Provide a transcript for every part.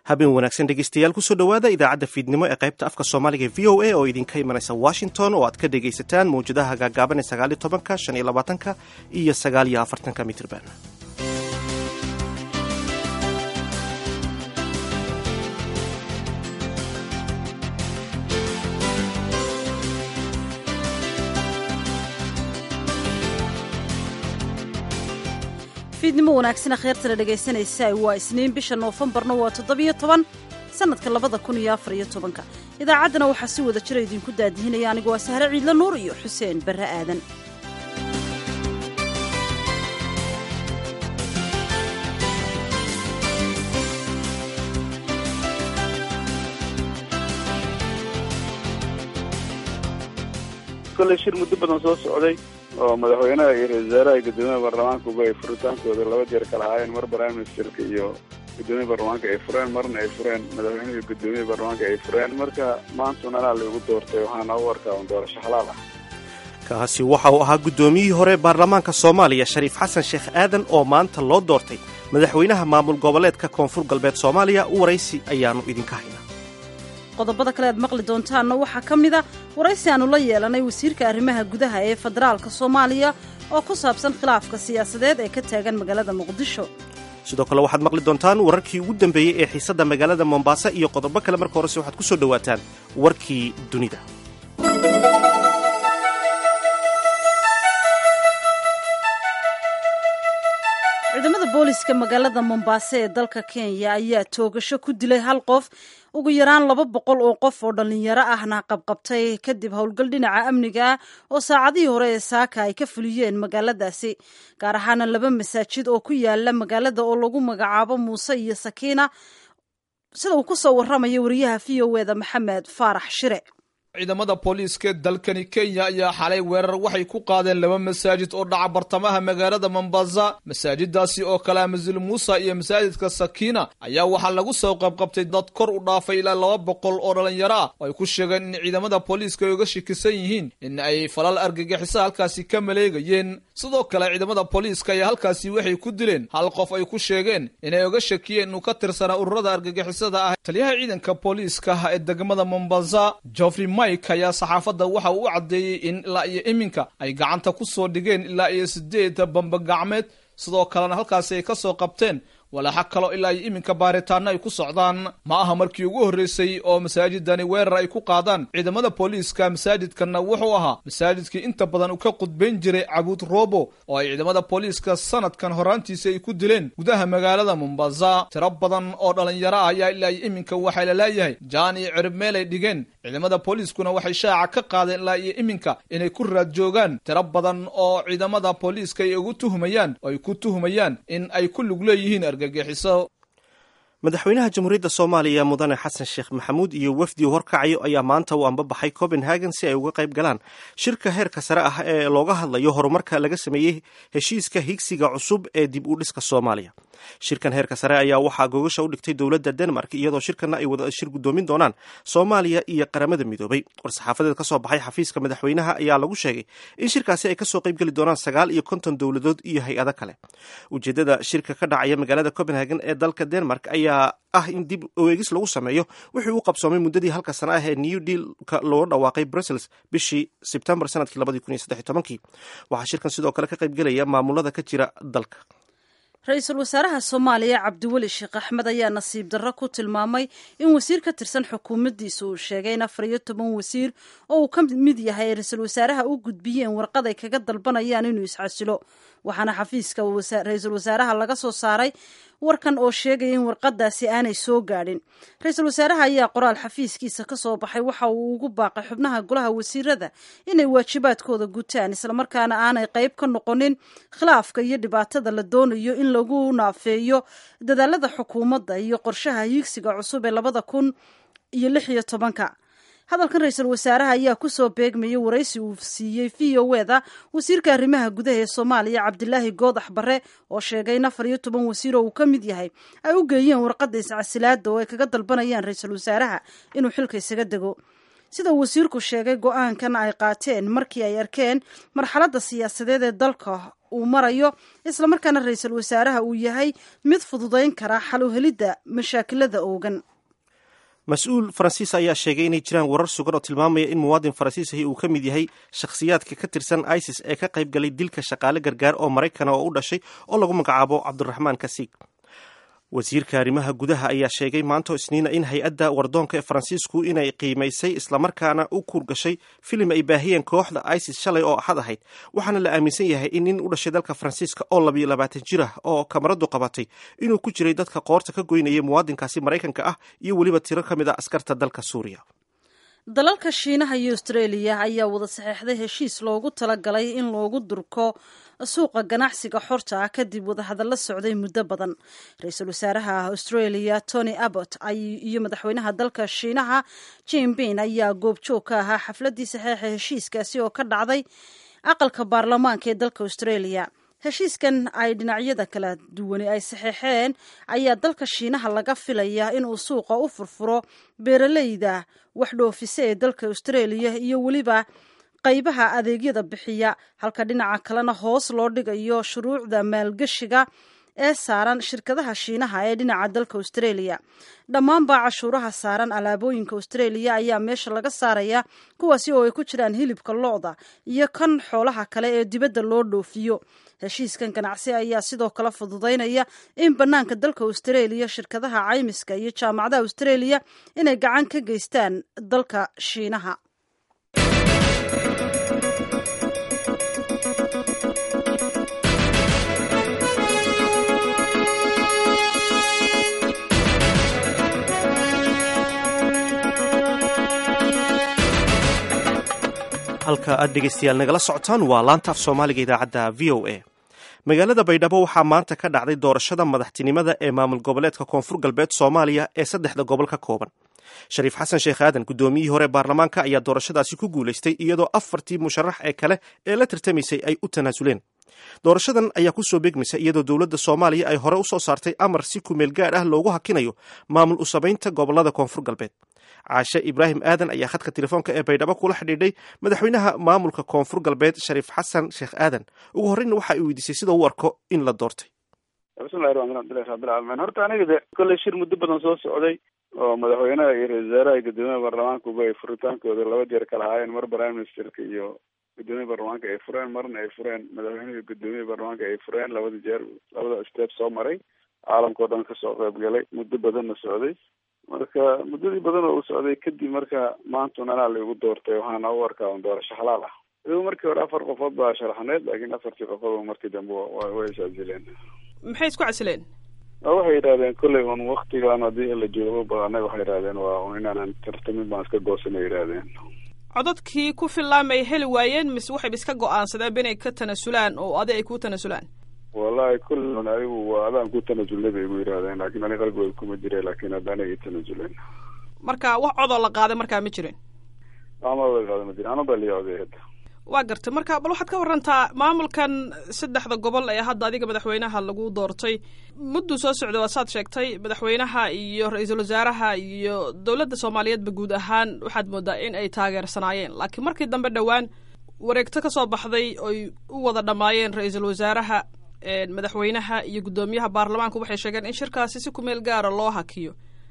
habeen wanaagsan dhegeystayaal kusoo dhowaada idaacadda fiidnimo ee qaybta afka soomaaliga e v o a oo idinka imanaysa washington oo aad ka dhegaysataan mawjadaha gaagaaban ee sagaaliyo tobanka shan iyo labaatanka iyo sagaaliyo afartanka mitrban fiidnimo wanaagsan akhyaartana dhegaysanaysa waa isniin bisha noofembarna waa toddobiyo toban sanadka labada kun iyo afar iyo tobanka idaacaddana waxaa si wada jira idinku daadihinaya anigu waa sahre ciidla nuur iyo xuseen barre aadan kolley shir muddo badan soo socday oo madaxweynaha iyo ra-isul wasaaraha guddoomiyaha baarlamaankuba ay furitaankooda laba jeer kala ahaayeen mar prime ministerka iyo guddoomiyaha baarlamaanka ay fureen marna ay fureen madaxweynaha iyo guddoomiyaha baarlamaanka ay fureen marka maantuna anaa laigu doortay waxaana u arkaa un doorasho xalaal ah kaasi waxa uu ahaa guddoomiyihii hore baarlamaanka soomaaliya shariif xasan sheekh aadan oo maanta loo doortay madaxweynaha maamul goboleedka koonfur galbeed soomaaliya u waraysi ayaannu idinka haynaa qodobada kale aad maqli doontaanna waxaa ka mid a waraysi aannu la yeelanay wasiirka arrimaha gudaha ee federaalka soomaaliya oo ku saabsan khilaafka siyaasadeed ee ka taagan magaalada muqdisho sidoo kale waxaad maqli doontaan wararkii ugu dambeeyey ee xiisadda magaalada mombasa iyo qodobo kale marka horese waxaad ku soo dhowaataan warkii dunida ciidamada booliska magaalada mombasa ee dalka kenya ayaa toogasho ku dilay hal qof ugu yaraan laba boqol oo qof oo dhallinyaro ahna qabqabtay kadib howlgal dhinaca amniga ah oo saacadihii hore ee saaka ay ka fuliyeen magaaladaasi gaar ahaana laba masaajid oo ku yaala magaalada oo lagu magacaabo muuse iyo sakiina sida uu ku soo warramaya wariyaha v o eda maxamed faarax shire ciidamada booliiska dalkani kenya ayaa xalay weerar waxay ku qaadeen laba masaajid oo dhaca bartamaha magaalada mombasa masaajidaasi oo kale ah masil muusa iyo masaajidka sakiina ayaa waxaa lagu soo qabqabtay dad kor u dhaafay ilaa laba boqol oo dhallinyaro ah oo ay ku sheegeen in ciidamada booliiska ay uga shakisan yihiin in ay falal argagixisa halkaasi ka maleegayeen sidoo kale ciidamada booliiska ayaa halkaasi waxay ku dileen hal qof ay ku sheegeen inay uga shakiyeen inuu ka tirsanaa ururada argagixisada ah taliyaha ciidanka booliiska ee degmada mombasa joffrey mike ayaa saxaafadda waxa uu u caddeeyey in ilaa iyo iminka ay gacanta ku soo dhigeen ilaa iyo sideed bambagacmeed sidoo kalena halkaasi ay ka soo qabteen walaaxa kaloo ilaa iyo iminka baaritaano ay ku socdaan ma aha markii ugu horreysay oo masaajidani weerar ay ku qaadaan ciidamada booliiska masaajidkanna wuxuu ahaa masaajidkii inta badan uu ka qudbayn jiray cabuud robo oo ay ciidamada booliiska sanadkan horaantiisa ay ku dileen gudaha magaalada mombasa tiro badan oo dhallinyaro ah ayaa ilaa iyo iminka waxaa la leeyahay jaan iyo cirib meel ay dhigeen ciidamada booliiskuna waxay shaaca ka qaadeen ilaa iyo iminka inay ku raad joogaan tiro badan oo ciidamada booliiska ay ugu tuhumayaan oo ay ku tuhumayaan in ay ku lug leeyihiin madaxweynaha jamhuuriyadda soomaaliya mudane xasan sheekh maxamuud iyo wafdi u horkacayo ayaa maanta u ambabaxay copenhagen si ay uga qayb galaan shirka heerka sare ah ee looga hadlayo horumarka laga sameeyey heshiiska higsiga cusub ee dib u dhiska soomaaliya shirkan heerka sare ayaa waxaa gogasha u dhigtay dowladda denmark iyadoo shirkana ay wada shir guddoomin doonaan soomaaliya iyo qaramada midoobay war-saxaafadeed ka soo baxay xafiiska madaxweynaha ayaa lagu sheegay in shirkaasi ay kasoo qayb geli doonaan sagaal iyo konton dowladood iyo hay-ado kale ujeedada shirka ka dhacaya magaalada copenhagen ee dalka denmark ayaa ah in dib oeegis lagu sameeyo wixii uu qabsoomay muddadii halka sana ah ee new dealka looga dhawaaqay brussels bishii sebtembar sanadkii labadii kun iyo saddex iyo tobankii waxaa shirkan sidoo kale ka qayb gelaya maamulada ka jira dalka ra-iisul wasaaraha soomaaliya cabdiweli sheekh axmed ayaa nasiib darro ku tilmaamay in wasiir ka tirsan xukuumaddiisa uu sheegay in afar iyo toban wasiir oo uu ka mid yahay ay ra-iisul wasaaraha u gudbiyeen warqad ay kaga dalbanayaan inuu isxasilo waxaana xafiiska ra-iisul wasaaraha laga soo saaray warkan oo sheegaya in warqadaasi aanay soo gaadhin ra-iisul wasaaraha ayaa qoraal xafiiskiisa ka soo baxay waxa uu ugu baaqay xubnaha golaha wasiirada inay waajibaadkooda gutaan islamarkaana aanay qayb ka noqonin khilaafka iyo dhibaatada la doonayo in lagu naafeeyo dadaalada xukuumadda iyo qorshaha hiigsiga cusub ee labada kun iyo lix iyo tobanka hadalkan ra-iisul wasaaraha ayaa kusoo beegmayay waraysi uu siiyey v o eda wasiirka arrimaha gudaha ee soomaaliya cabdilaahi goodax bare oo sheegay in afar iyo toban wasiir oo uu ka mid yahay ay u geeyeen warqadda iscasilaada oo ay kaga dalbanayaan ra-iisul wasaaraha inuu xilka isaga dego sida wasiirku sheegay go-aankan ay qaateen markii ay arkeen marxaladda siyaasadeed ee dalka uu marayo islamarkaana ra-iisul wasaaraha uu yahay mid fududayn kara xal u helidda mashaakilada oogan mas-uul faransiis ayaa sheegay inay jiraan warar sugan oo tilmaamaya in muwaadin faransiisahi uu ka mid yahay shakhsiyaadka ka tirsan isis ee ka qayb galay dilka shaqaale gargaar oo maraykana oo u dhashay oo lagu magacaabo cabdiraxmaan kasiig wasiirka arrimaha gudaha ayaa sheegay maanto isniina in hay-adda wardoonka ee faransiisku inay qiimaysay islamarkaana u kuurgashay filim ay baahiyeen kooxda isis shalay oo axad ahayd waxaana la aaminsan yahay in nin u dhashay dalka faransiiska oo labiyo labaatan jir ah oo kamaradu qabatay inuu ku jiray dadka qoorta ka goynaya muwaadinkaasi maraykanka ah iyo weliba tiro ka mid a askarta dalka suuriya dalalka shiinaha iyo australia ayaa wada saxeexday heshiis loogu talagalay in loogu durko suuqa ganacsiga xorta ah kadib wadahadallo socday muddo badan ra-iisul wasaaraha australia tony abbott iyo madaxweynaha dalka shiinaha jimbin ayaa goobjoog ka ahaa xafladdii saxeexa heshiiskaasi oo ka dhacday aqalka baarlamaanka ee dalka australia heshiiskan ay dhinacyada kala duwani ay saxeexeen ayaa dalka shiinaha laga filayaa inuu suuqa u furfuro beeraleyda wax dhoofisa ee dalka australia iyo weliba qaybaha adeegyada bixiya halka dhinaca kalena hoos loo dhigayo shuruucda maalgeshiga ee saaran shirkadaha shiinaha ee dhinaca dalka australia dhammaanbaa cashuuraha saaran alaabooyinka australia ayaa meesha laga saaraya kuwaasi oo ay ku jiraan hilibka lo-da iyo kan xoolaha kale ee dibadda loo dhoofiyo heshiiskan ganacsi ayaa sidoo kale fududaynaya in bannaanka dalka australia shirkadaha caymiska iyo jaamacadaha australia inay gacan ka geystaan dalka shiinaha halka aad dhegeystayaal nagala socotaan waa laanta af soomaaliga idaacadda v o a magaalada baydhabo waxaa maanta ka dhacday doorashada madaxtinimada ee maamul goboleedka koonfur galbeed soomaaliya ee saddexda gobol ka kooban shariif xasan sheekh aadan guddoomiyihii hore baarlamaanka ayaa doorashadaasi ku guulaystay iyadoo afartii musharax ee kale ee la tartamaysay ay u tanaasuleen doorashadan ayaa kusoo beegmaysa iyadoo dowladda soomaaliya ay hore u soo saartay amar si kumeel gaadh ah loogu hakinayo maamul u samaynta gobolada koonfur galbeed caashe ibraahim aadan ayaa khadka telefoonka ee baydhabo kula xidhiidhay madaxweynaha maamulka koonfur galbeed shariif xasan sheekh aadan ugu horreyna waxa ay weydiisay sida u arko in la doortay bismillahi raxmaan abdillahi rabbilcaalamiin horta aniga de kolley shir muddo badan soo socday oo madaxweynaha iyo ra-isul wasaaraha iyo guddoomiyaha baarlamaankuba ay furitaankooda laba jeer kala haayeen mar prime ministerka iyo guddoomiyaha baarlamaanka ay fureen marna ay fureen madaxweynaha iyo guddoomiyaha baarlamaanka ay fureen labada jeer labada step soo maray caalamkao dhan kasoo qayb galay muddo badanna socday marka muddadii badan oo u socday kadib marka maantun anaa laigu doortay waxaana u arkaa un doorasho halaal ah idugu markii hore afar qofood baa sharaxneed laakiin afartii qofood markii dambe way iscasileen maxay isku casileen waxay yidhahdeen kolley un waktigan haddii la joogo ba annaga waxay yidhahdeen waa un inaanan tartamin baan iska goosanay yidhahdeen codadkii ku fillaamay heli waayeen mise waxayba iska go-aansadeen inay ka tanasulaan oo adi ay ku tanasulaan wallahi kullun adigu waa adaan ku tanasulnay bay igu yidhahdeen laakiin ani qalbigooda kuma jire laakiin hadda aniga i tanasuleen marka wax codoo la qaaday markaa ma jirin ama qaada ma jirin anaba liya oday hadda waa gartay marka bal waxaad ka warantaa maamulkan saddexda gobol ee hadda adiga madaxweynaha lagu doortay mudduu soo socday waa saad sheegtay madaxweynaha iyo ra-iisul wasaaraha iyo dowladda soomaaliyeedba guud ahaan waxaad moodaa in ay taageersanaayeen laakiin markii dambe dhowaan wareegto ka soo baxday oy u wada dhammaayeen ra-iisul wasaaraha madaxweynaha iyo guddoomiyaha baarlamaanku waxay sheegeen in shirkaasi si kumeel gaara loo hakiyo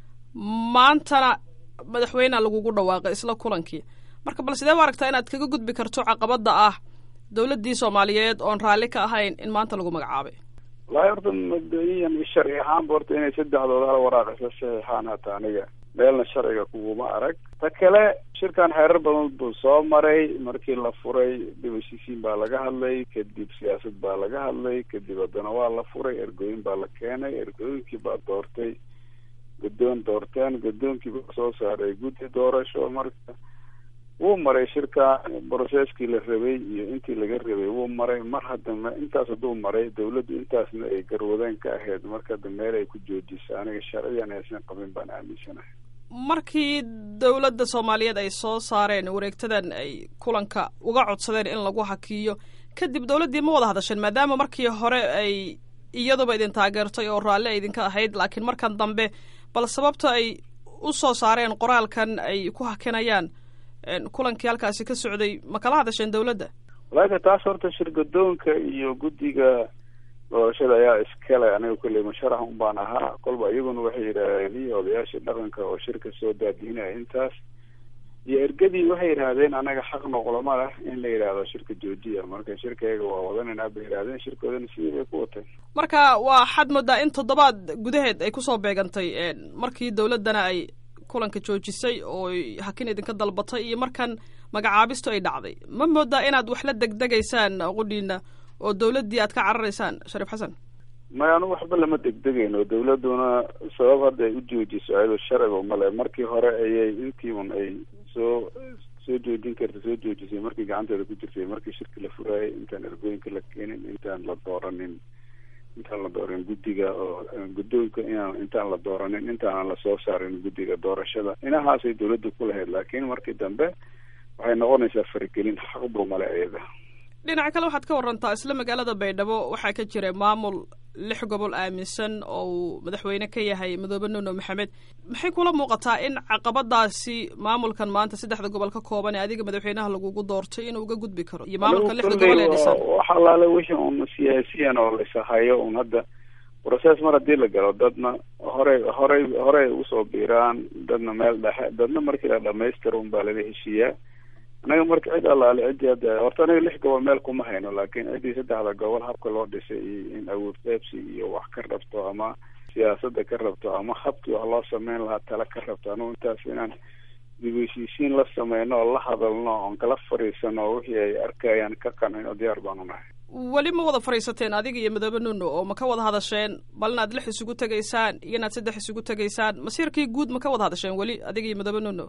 maantana madaxweyneha lagugu dhawaaqay isla kulankii marka bal sidee u aragtaa inaad kaga gudbi karto caqabada ah dowladdii soomaaliyeed oon raalli ka ahayn in maanta lagu magacaabay wallahi horta mabda-iyan sharci ahaanba horta inay saddexdooda hal waraaq isla saxiixaan hata aniga meelna sharciga kuguma arag ta kale shirkan xeerar badan buu soo maray markii la furay dibashisiin baa laga hadlay kadib siyaasad baa laga hadlay kadib haddana waa la furay ergooyin baa la keenay ergooyinkii baa doortay guddoon doorteen guddoonkii baa soo saaray guddi doorasho marka wuu maray shirka brocesskii la rabay iyo intii laga rabay wuu maray mar haddana intaas hadduu maray dawladdu intaasna ay garwadeen ka ahayd marka hadda meel ay ku joojisa aniga sharciyan aysan qabin baan aaminsanahay markii dowladda soomaaliyeed ay soo saareen wareegtadan ay kulanka uga codsadeen in lagu hakiyo kadib dowladdii ma wada hadasheen maadaama markii hore ay iyaduba idin taageertay oo raalli ay idinka ahayd laakiin markan dambe bal sababta ay u soo saareen qoraalkan ay ku hakinayaan kulankii halkaasi ka socday ma kala hadasheen dawladda walaakin taas horta shirgadoonka iyo guddiga doorashada ayaa iskale aniga kolley musharax un baan ahaa kolba iyaguna waxay yidhaahdeen iyo odayaashii dhaqanka oo shirka soo daadihinaya intaas iyo ergadii waxay yidhaahdeen anaga xaq noqlama leh in la yidhaahdo shirka joojiya marka shirkayga waa wadanayna bay yidhahdeen shirkoodana sidii bay ku wateen marka waa xad moodaa in toddobaad gudaheed ay kusoo beegantay markii dawladdana ay kulanka joojisay oo hakin idinka dalbatay iyo markan magacaabistu ay dhacday ma moodaa inaad wax la degdegaysaan qudhiina oo dawladdii aad ka cararaysaan shariif xasan maya anu waxba lama degdegayno dawladduna sabab hadda ay u joojiso ayadoo sharciga male markii hore ayay intii un ay soo soo joojin karta soo joojisay markii gacanteeda ku jirtay markii shirki la furaayay intaan ergooyinka la keenin intaan la dooranin intaan la dooranin guddiga oo guddoonka inaan intaan la dooranin intaanan lasoo saarin guddiga doorashada inahaasay dawladda ku lahayd laakiin markii dambe waxay noqonaysaa faragelin xaqbu male iyada dhinaca kale waxaad ka warantaa isla magaalada baydhabo waxaa ka jira maamul lix gobol aaminsan oo uu madaxweyne ka yahay madoobe nuno maxamed maxay kula muuqataa in caqabadaasi maamulkan maanta saddexda gobol ka kooban ee adiga madaxweynaha lagugu doortay inuu uga gudbi karo iyo maamulka lixda gobol ee dhisan wax allaale wixii un siyaasiyan oo laisahayo un hadda process mar haddii la galo dadna horey horey horey usoo biiraan dadna meel dhexe dadna markii la dhamaystiro un baa lala heshiiyaa anaga marka cid allaale ciddii hadda horta anaga lix gobol meel kuma hayno laakiin ciddii saddexda gobol habka loo dhisay iyo in awood qaybsi iyo wax ka rabto ama siyaasada ka rabto ama habkii wax loo sameyn lahaa tala ka rabto anugu intaas inaan dib heshiisiin la sameyno oo la hadalno oon kala fariisano wixii ay arkayaan ka qancin oo diyaar baanu nahay weli ma wada fadhiisateen adiga iyo madoobe nuno oo ma ka wada hadasheen bal inaad lix isugu tegaysaan iyo inaad saddex isugu tegaysaan masiirkii guud ma ka wada hadasheen weli adiga iyo madoobe nuno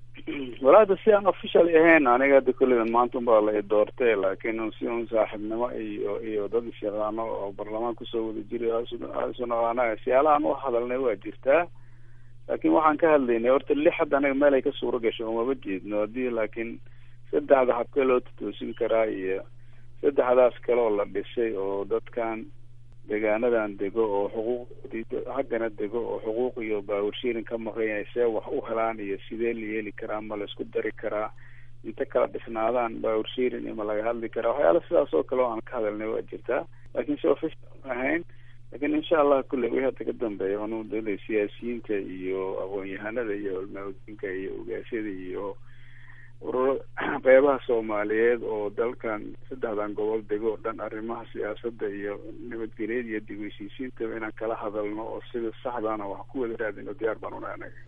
walaada si aan official ahayn aniga hadda kullidan maanta unbaa la i doortay laakiin si un saaxiibnimo iyo iyo dad isyaqaano oo baarlamaan kusoo wada jiray isu naqaana siyaalahaan u hadalnay waa jirtaa laakiin waxaan ka hadlaynay horta lix hadda anaga meel ay ka suuro gasho umaba jeedno haddii laakiin saddexda habkee loo tatoosin karaa iyo saddexdaas kale oo la dhisay oo dadkan deegaanadan dego oo xuquuqdoodii haggana dego oo xuquuq iyo baawarshiirin ka maqan yahay see wax u helaan iyo sidee la yeeli karaa ma la isku dari karaa inta kala dhisnaadaan baawarshiirin iyo ma laga hadli karaa waxyaala sidaas oo kale oo aan ka hadalnay waa jirtaa laakiin si official ma ahayn laakiin insha allah kulle wixii hadda ka dambeeya anu dala siyaasiyiinta iyo aqoon-yahanada iyo culmaaudiinka iyo ogaasyada iyo ururo qeybaha soomaaliyeed oo dalkan saddexdan gobol dego o dhan arrimaha siyaasadda iyo nabadgelyada iyo dib heshiisiintaba inaan kala hadalno oo sida saxdaana wax ku wada raadino diyaar baan una anaga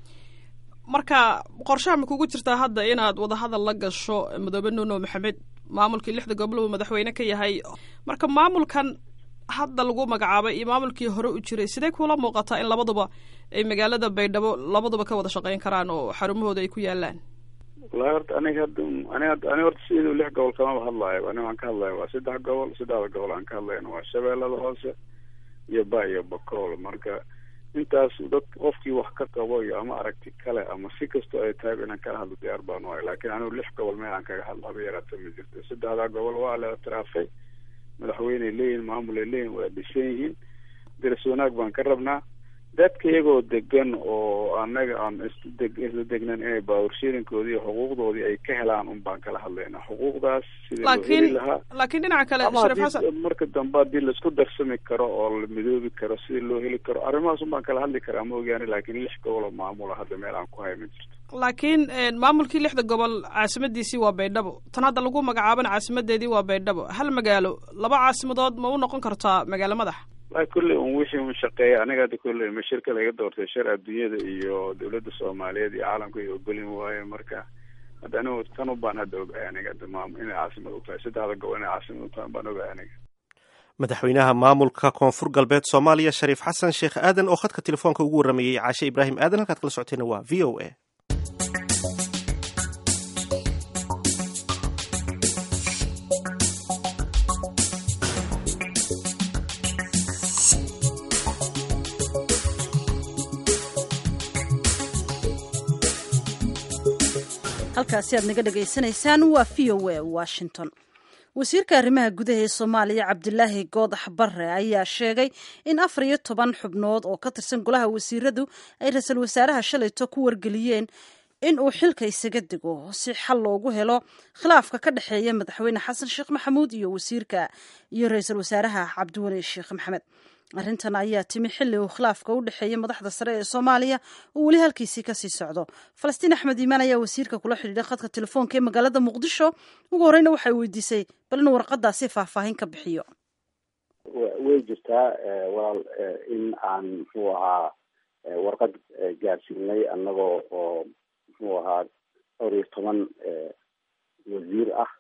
marka qorshaha ma kugu jirtaa hadda inaad wadahadal la gasho madoobe nuno maxamed maamulkii lixda gobol uu madaxweyne ka yahay marka maamulkan hadda lagu magacaabay iyo maamulkii hore u jiray sidee kula muuqataa in labaduba ay magaalada baydhabo labaduba ka wada shaqeyn karaan oo xarumahooda ay ku yaalaan wallahi horta aniga hadda aniga ani horta sidii lix gobol kamaba hadlaayo ani waan ka hadlaya waa saddex gobol saddexda gobol aan ka hadlayna waa shabeellada hoose iyo ba iyo bakool marka intaas dad qofkii wax ka qabo iyo ama aragti kale ama si kastoo ay tahay inaan kala hadlo diyaar baan waay laakiin anigu lix gobol meel aan kaga hadlo haba yaraata ma jirto saddexdaa gobol waa la itiraafay madaxweyney leeyihin maamulay leeyihin waa dhisan yihiin daras wanaag baan ka rabnaa dadka iyagoo degan oo anaga aan isdeg isla degnan inay baawarshiirinkoodii iyo xuquuqdoodii ay ka helaan un baan kala hadlaynaa xuquuqdaas sidii loo heli lahaa laakiin dhinaca kale ama shariif xasan haddii marka dambe haddii laisku darsami karo oo la midoobi karo sidii loo heli karo arrimahaas un baan kala hadli karaa ma ogaani laakiin lix gobol oo maamula hadda meel aan ku hay ma jirto laakiin maamulkii lixda gobol caasimadiisii waa baydhabo tan hadda lagu magacaabana caasimadeedii waa baydhabo hal magaalo laba caasimadood ma u noqon kartaa magaalo madax wallahi kulley un wixii un shaqeeya aniga hadda kulley ma shirka laga doortay shar adduunyada iyo dawladda soomaaliyeed iyo caalamka ay ogolin waaye marka hadda anigu tan un baan hadda ogahay aniga hadda maam inay caasimad u tahay saddexda gobol inay caasimad u tahay baan ogahay aniga madaxweynaha maamulka koonfur galbeed soomaaliya shariif xasan sheekh aadan oo khadka telefoonka ugu warramayey caashe ibraahim aadan halkaad kala socotayna waa v o a halkaasi aad naga dhagaysanaysaan waa v o a washington wasiirka arrimaha gudaha ee soomaaliya cabdilaahi goodax barre ayaa sheegay in afar iyo toban xubnood oo ka tirsan golaha wasiiradu ay ra-iisul wasaaraha shalayto ku wargeliyeen in uu xilka isaga dego si xal loogu helo khilaafka ka dhexeeya madaxweyne xasan sheekh maxamuud iyo wasiirka iyo ra-iisul wasaaraha cabdiweli sheekh maxamed arrintan ayaa timi xilli uu khilaafka u dhexeeya madaxda sare ee soomaaliya uu weli halkiisii kasii socdo falastiin axmed iimaan ayaa wasiirka kula xidhiidhay khadka telefoonka ee magaalada muqdisho ugu horeyna waxay weydiisay bal inuu warqadaasi faahfaahin ka bixiyo way jirtaa walaal in aan muxuu ahaa warqad gaarsiinay annagoo oo muxuu ahaa dhowr iyo toban wasiir ah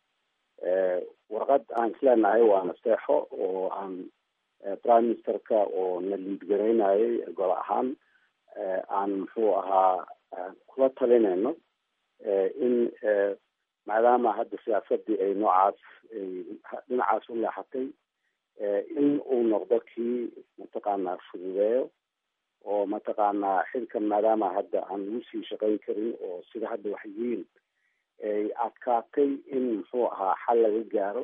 warqad aan isleenahay waa nasteexo oo aan prime ministerka oo na liid garaynayay gol ahaan aan muxuu ahaa kula talinayno in maadaama hadda siyaasadii ay noocaas ay dhinacaas u leexatay in uu noqdo kii mataqaanaa fududeeyo oo mataqaanaa xilkan maadaama hadda aan lagu sii shaqayn karin oo sida hadda wax yihiin ay adkaatay in muxuu ahaa xal laga gaaro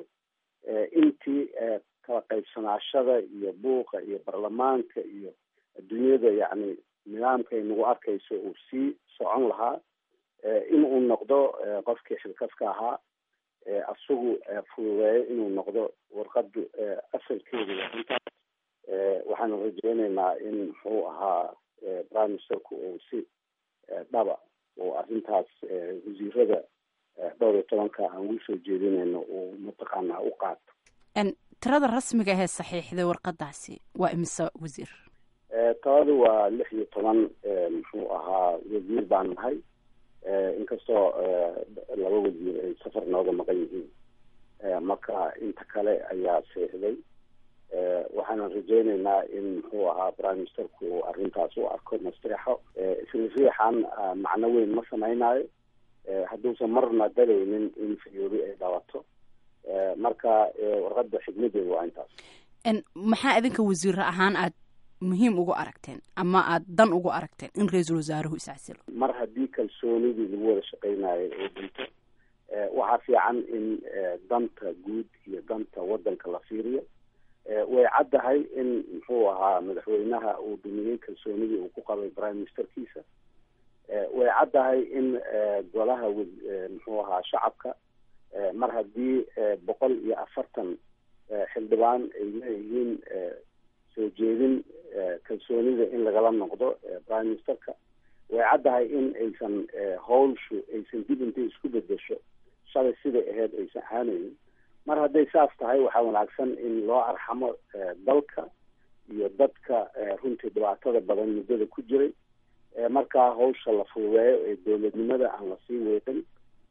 intii kala qaybsanaashada iyo buuqa iyo baarlamaanka iyo adduunyada yacni nidaamka ay nagu arkayso uu sii socon lahaa in uu noqdo qofkii xilkaska ahaa isagu fududeeyo inuu noqdo warqadu asalkeedu intaas waxaanu rajeyneynaa in muxuu ahaa prime ministerku uu si dhaba oo arrintaas wasiirada dhowr iyo tobanka aan ugu soo jeedinayno uu mataqaanaa u qaato tirada rasmiga ahee saxiixday warqadaasi waa imise wasiir tabadu waa lix iyo toban muxuu ahaa wasiir baan nahay inkastoo laba wasiir ay safar nooga maqan yihiin marka inta kale ayaa seexday waxaanan rajeyneynaa in muxuu ahaa prime ministerku uu arrintaas u arko nasteexo isla riixan macno weyn ma samaynayo hadduusan marna dalaynin in fayoobi ay dhabato marka warqada xigmadeedu waa intaas maxaa idinka wasiiro ahaan aad muhiim ugu aragteen ama aad dan ugu aragteen in ra-iisul wasaaruhu iscasilo mar haddii kalsoonidii lagu wada shaqeynayo oo dhinto waxaa fiican in danta guud iyo danta wadanka la fiiriyo way caddahay in muxuu ahaa madaxweynaha uu dumiyey kalsoonidii uu ku qabay prime ministerkiisa way caddahay in golaha muxuu ahaa shacabka mar haddii boqol iyo afartan xildhibaan ay leeyihiin soo jeedin kalsoonida in lagala noqdo prime ministerka way caddahay in aysan howlshu aysan dib intay isku bedesho shalay siday ahayd aysan ahaanaynin mar hadday saas tahay waxaa wanaagsan in loo arxamo dalka iyo dadka runtii dhibaatada badan muddada ku jiray markaa hawsha la fududeeyo ee dowladnimada aan lasii weeqin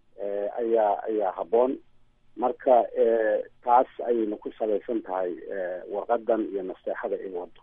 ayaa ayaa habboon marka taas ayayna ku salaysan tahay warqadan iyo nasteexada ay wado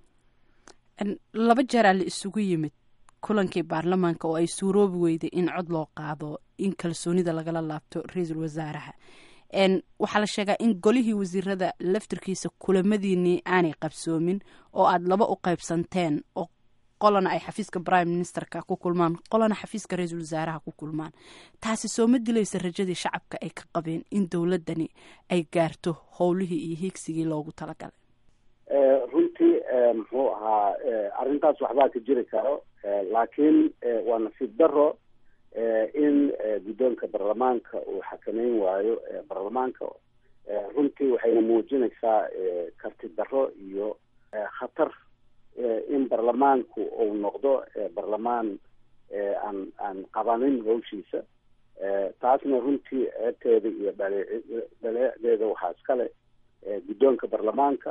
laba jeeraa la isugu yimid kulankii baarlamaanka oo ay suuroobi weyday in cod loo qaado in kalsoonida lagala laabto ra-iisul wasaaraha waxaa la sheegaa in golihii wasiirada laftirkiisa kulamadiinii aanay qabsoomin oo aada laba u qaybsanteen oo qolana ay xafiiska prime ministerka ku kulmaan qolana xafiiska ra-iisul wasaaraha ku kulmaan taasi soo ma dilaysa rajadii shacabka ay ka qabeen in dowladani ay gaarto howlihii iyo hiigsigii loogu talagalay runtii muxuu ahaa arrintaas waxbaa ka jiri karo laakiin waa nasiib daro in guddoonka baarlamaanka uu xakameyn waayo baarlamaanka runtii waxayna muujinaysaa karti daro iyo khatar in baarlamaanku uu noqdo baarlamaan aan aan qabanin hawshiisa taasna runtii ceebteeda iyo dhale dhaleecedeeda waxaa iskale guddoonka baarlamaanka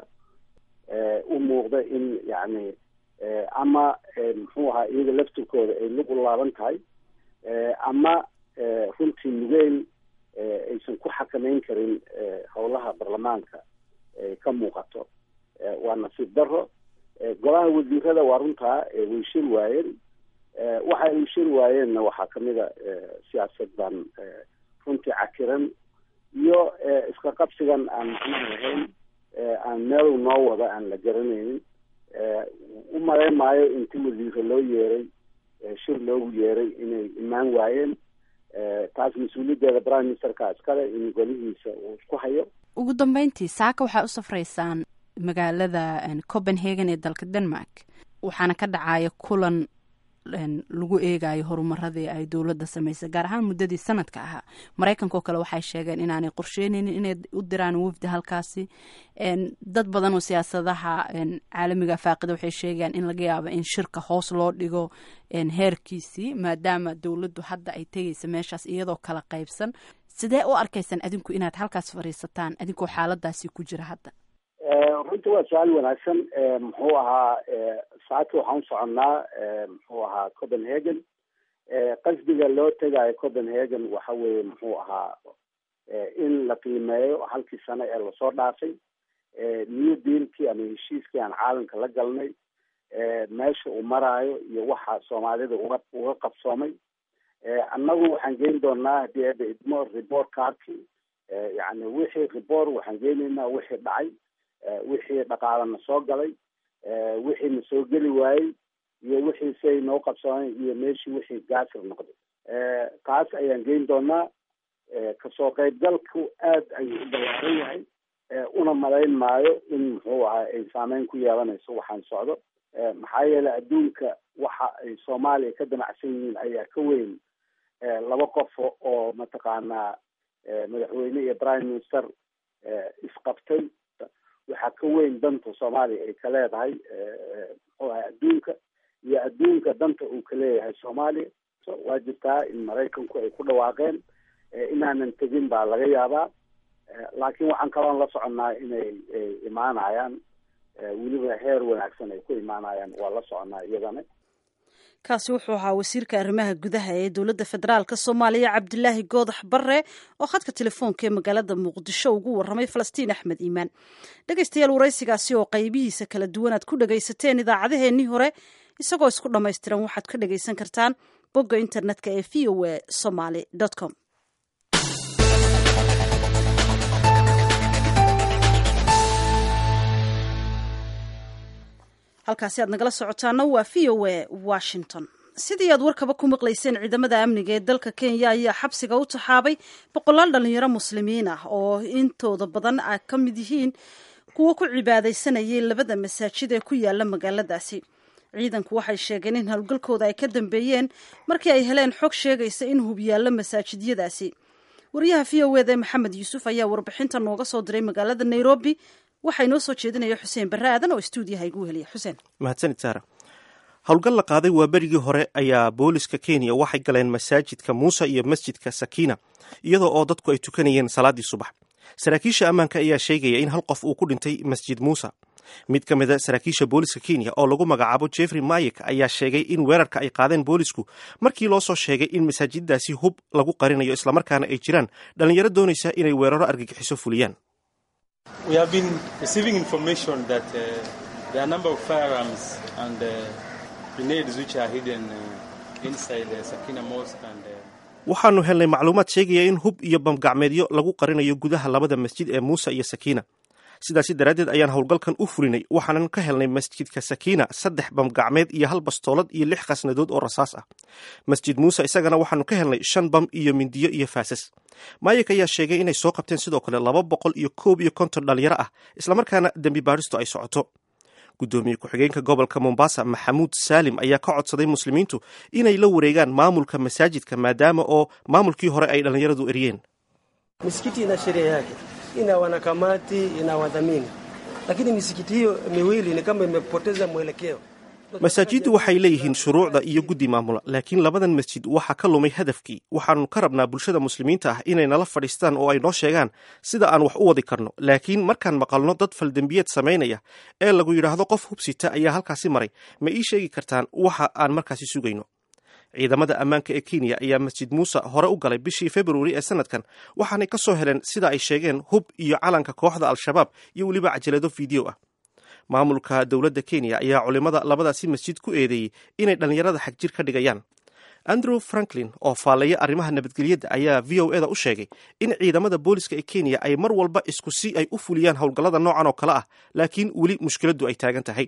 u muuqda in yacni ama muxuu ahaa iyaga laftirkooda ay lug u laaban tahay ama runtii nugeyl aysan ku xakameyn karin howlaha baarlamaanka ay ka muuqato waa nasiib daro golaha wasiirada waa runtaa way shir waayeen waxa ay shir waayeenna waxaa kamid a siyaasaddan runtii cakiran iyo iska qabsigan aan macnaha lahayn aan meel noo wada aan la garanaynin u malayn maayo inti wasiire loo yeeray shir loogu yeeray inay imaan waayeen taas mas-uuliyaddeeda prime ministerka iskale in golihiisa uu isku hayo ugu dambeyntii saaka waxaa u safraysaan magaalada copenhagen ee dalka denmark waxaana ka dhacaya kulan lagu eegayo horumaradii ay dowladda samaysay gaar ahaan muddadii sanadka ahaa maraykanka oo kale waxay sheegeen inaanay qorsheyneynin inay u diraan wafdi halkaasi dad badan oo siyaasadaha caalamiga faaqida waxay sheegayaan in laga yaabo in shirka hoos loo dhigo heerkiisii maadaama dowladdu hadda ay tegaysa meeshaas iyadoo kala qaybsan sidee u arkaysaan adinku inaad halkaas fadhiisataan adinkoo xaaladaasi ku jira hadda runta waa su-aal wanaagsan muxuu ahaa saaki waxaan u soconnaa muxuu ahaa copenhagen qasdiga loo tegayo copenhagen waxa weeye muxuu ahaa in la qiimeeyo halkii sano ee lasoo dhaafay new dealkii ama heshiiskii aan caalamka la galnay meesha uu maraayo iyo waxa soomaalida uga uga qabsoomay annagu waxaan geyn doonaa haddii ada idmo report cardki yani wixii report waxaan geynaynaa wixii dhacay wixii dhaqaalana soo galay wixii na soo geli waayey iyo wixii siay noo qabsoomeen iyo meeshii wixii gaasir noqday taas ayaan geyn doonaa kasoo qaybgalku aad ayuu u ballaaran yahay una malayn maayo in muxuu ahaa ay saameyn ku yeelanayso waxaan socdo maxaa yeelay adduunka waxa ay soomaaliya ka damacsan yihiin ayaa ka weyn laba qof oo mataqaanaa madaxweyne iyo prime minister isqabtay waxaa ka weyn danta soomaaliya ay ka leedahay muxuu ahay adduunka iyo adduunka danta uu ka leeyahay soomaaliya waa jirtaa in maraykanku ay ku dhawaaqeen inaanan tegin baa laga yaabaa laakiin waxaan kaloon la soconnaa inay imaanayaan weliba heer wanaagsan ay ku imaanayaan waa la soconnaa iyadana kaasi wuxuu ahaa wasiirka arrimaha gudaha ee dowladda federaalka soomaaliya cabdilaahi goodax barre oo khadka telefoonka ee magaalada muqdisho ugu warramay falastiin axmed iimaan dhegaystayaal waraysigaasi oo qaybihiisa kala duwan aad ku dhagaysateen idaacadeheennii hore isagoo isku dhammaystiran waxaad ka dhagaysan kartaan bogga internetka ee v o a somaly com halkaasi aad nagala socotaana waa v o a washington sidii aad warkaba ku maqlayseen ciidamada amniga ee dalka kenya ayaa xabsiga u taxaabay boqolaal dhalinyaro muslimiin ah oo intooda badan a ka mid yihiin kuwo ku cibaadaysanayay labada masaajid ee ku yaala magaaladaasi ciidanku waxay sheegeen in howlgalkooda ay ka dambeeyeen markii ay heleen xog sheegaysa in hub yaallo masaajidyadaasi wariyaha v o eda ee maxamed yuusuf ayaa warbixinta nooga soo diray magaalada nairobi waxaa inoo soo jeedinaya xuseen barre aadan oo stuudiyaha igu heliya xuseen mahadsanid saara howlgal la qaaday waa berigii hore ayaa booliska kenya waxay galeen masaajidka muuse iyo masjidka sakiina iyadoo oo dadku ay tukanayeen salaaddii subax saraakiisha ammaanka ayaa sheegaya in hal qof uu ku dhintay masjid muuse mid ka mida saraakiisha booliska kenya oo lagu magacaabo jeffrey mayek ayaa sheegay in weerarka ay qaadeen boolisku markii loo soo sheegay in masaajiddaasi hub lagu qarinayo islamarkaana ay jiraan dhallinyaro doonaysa inay weeraro argagixiso fuliyaan We have been receiving information that uh, there are a number of firearms and uh, grenades which are hidden uh, inside the Sakina Mosque and uh, waxaanu helnay macluumaad sheegaya in hub iyo bamgacmeedyo lagu qarinayo gudaha labada masjid ee muuse iyo sakiina sidaasi daraaddeed ayaan howlgalkan u fulinay waxaanan ka helnay masjidka sakiina saddex bamgacmeed iyo hal bastoolad iyo lix khasnadood oo rasaas ah masjid muuse isagana waxaanu ka helnay shan bam iyo mindiyo iyo faasas maayik ayaa sheegay inay soo qabteen sidoo kale laba boqol iyo koob iyo konton dhalinyaro ah islamarkaana dembi baadhistu ay socoto guddoomiye ku-xigeenka gobolka mombasa maxamuud saalim ayaa ka codsaday muslimiintu inay la wareegaan maamulka masaajidka maadaama oo maamulkii hore ay dhallinyaradu eriyeen misikiti ina sheria yake ina wanakamati ina wadhamini, lakini misikiti hiyo miwili ni kama imepoteza mwelekeo. masaajiddu waxay leeyihiin shuruucda iyo guddi maamula laakiin labadan masjid waxaa ka lumay hadafkii waxaanu ka rabnaa bulshada muslimiinta ah inay nala fadhiistaan oo ay noo sheegaan sida aan wax u wadi karno laakiin markaan maqalno dad faldembiyeed samaynaya ee lagu yidhaahdo qof hubsita ayaa halkaasi maray ma ii sheegi kartaan waxa aan markaasi sugayno ciidamada ammaanka ee kenya ayaa masjid muuse hore u galay bishii februari ee sanadkan waxaanay ka soo heleen sida ay sheegeen hub iyo calanka kooxda al-shabaab iyo weliba cajalado fiideo ah maamulka dowladda kenya ayaa culimada labadaasi masjid ku eedeeyey inay dhallinyarada xagjir ka dhigayaan andrew franklin oo faallaya arrimaha nabadgelyadda ayaa v o eda u sheegay in ciidamada booliska ee kenya ay mar walba isku si ay u fuliyaan howlgallada noocan oo kale ah laakiin weli mushkiladdu ay taagan tahay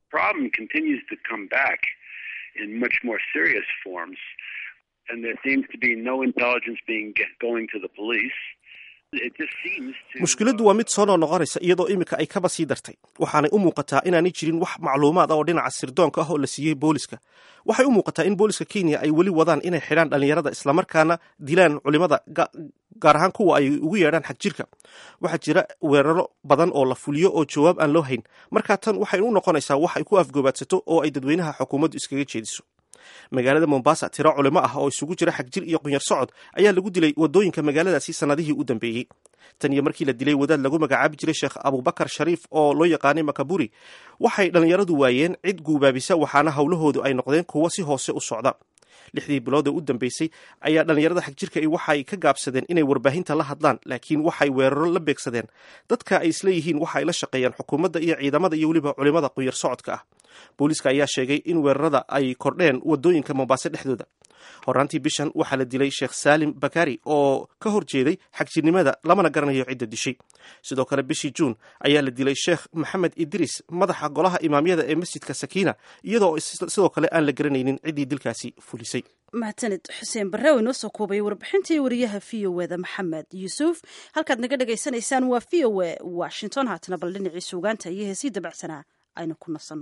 in much more serious forms, and there seems to be no intelligence being get, going to the police. It just seems to. mushkiladdu waa mid soo noqnoqonaysa iyadoo iminka ay kaba sii dartay waxaanay u muuqataa inaanay jirin wax macluumaad ah oo dhinaca sirdoonka ah oo la siiyey booliska waxay u muuqataa in booliska kenya ay weli wadaan inay xidhaan dhallinyarada islamarkaana dilaan culimada ga- gaar ahaan kuwa ay ugu yeedhaan xag jirka waxaa jira weeraro badan oo la fuliyo oo jawaab aan loo hayn markaa tan waxay u noqonaysaa wax ay ku afgoobaadsato oo ay dadweynaha xukuumaddu iskaga jeediso magaalada mombasa tiro culimo ah oo isugu jira xagjir iyo qunyar socod ayaa lagu dilay wadooyinka magaaladaasi sanadihii u dambeeyey tan iyo markii la dilay wadaad lagu magacaabi jiray sheekh abubakar shariif oo loo yaqaanay makaburi waxay dhallinyaradu waayeen cid guubaabisa waxaana howlahoodu ay noqdeen kuwo si hoose u socda lixdii bilood ee u dambeysay ayaa dhallinyarada xagjirka waxay ka gaabsadeen inay warbaahinta la hadlaan laakiin waxay weeraro la beegsadeen dadka ay isleeyihiin waxa ay la shaqeeyaan xukuumadda iyo ciidamada iyo weliba culimada qunyar socodka ah booliiska ayaa sheegay in weerarada ay kordheen wadooyinka mombaaso dhexdooda horaantii bishan waxaa la dilay sheekh saalim bakari oo ka hor jeeday xagjirnimada lamana garanayo cidda dishay sidoo kale bishii juun ayaa la dilay sheekh maxamed idris madaxa golaha imaamyada ee masjidka sakiina iyadoo is- sidoo kale aan la garanaynin ciddii dilkaasi fulisay mahadsanid xuseen barre oo inoo soo koobay warbixintii wariyaha v o eda maxamed yuusuf halkaad naga dhagaysanaysaan waa v o e washington haatana bal dhinacii suugaanta iyo heesii dabacsanaa aynu ku nasanno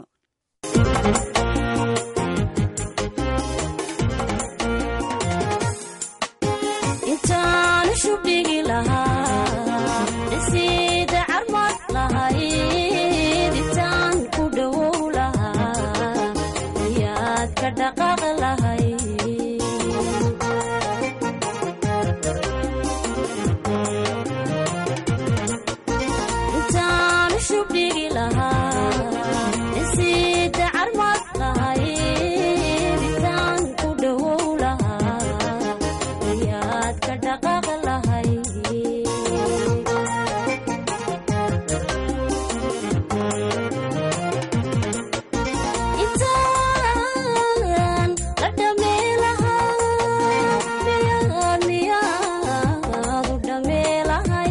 intaan shubdhigi lahaa dhisiida carmad lahayd intaan ku dhowow lahaa ayaad ka dhaqaaq lahayd intaan shubdhigi lahaa dhisiida carmad lahayd intaan ku dhowow lahaa ayaad ka dhaqaaq lahayd intaan la dhamee lahaa miyaad miyaad u dhamee lahay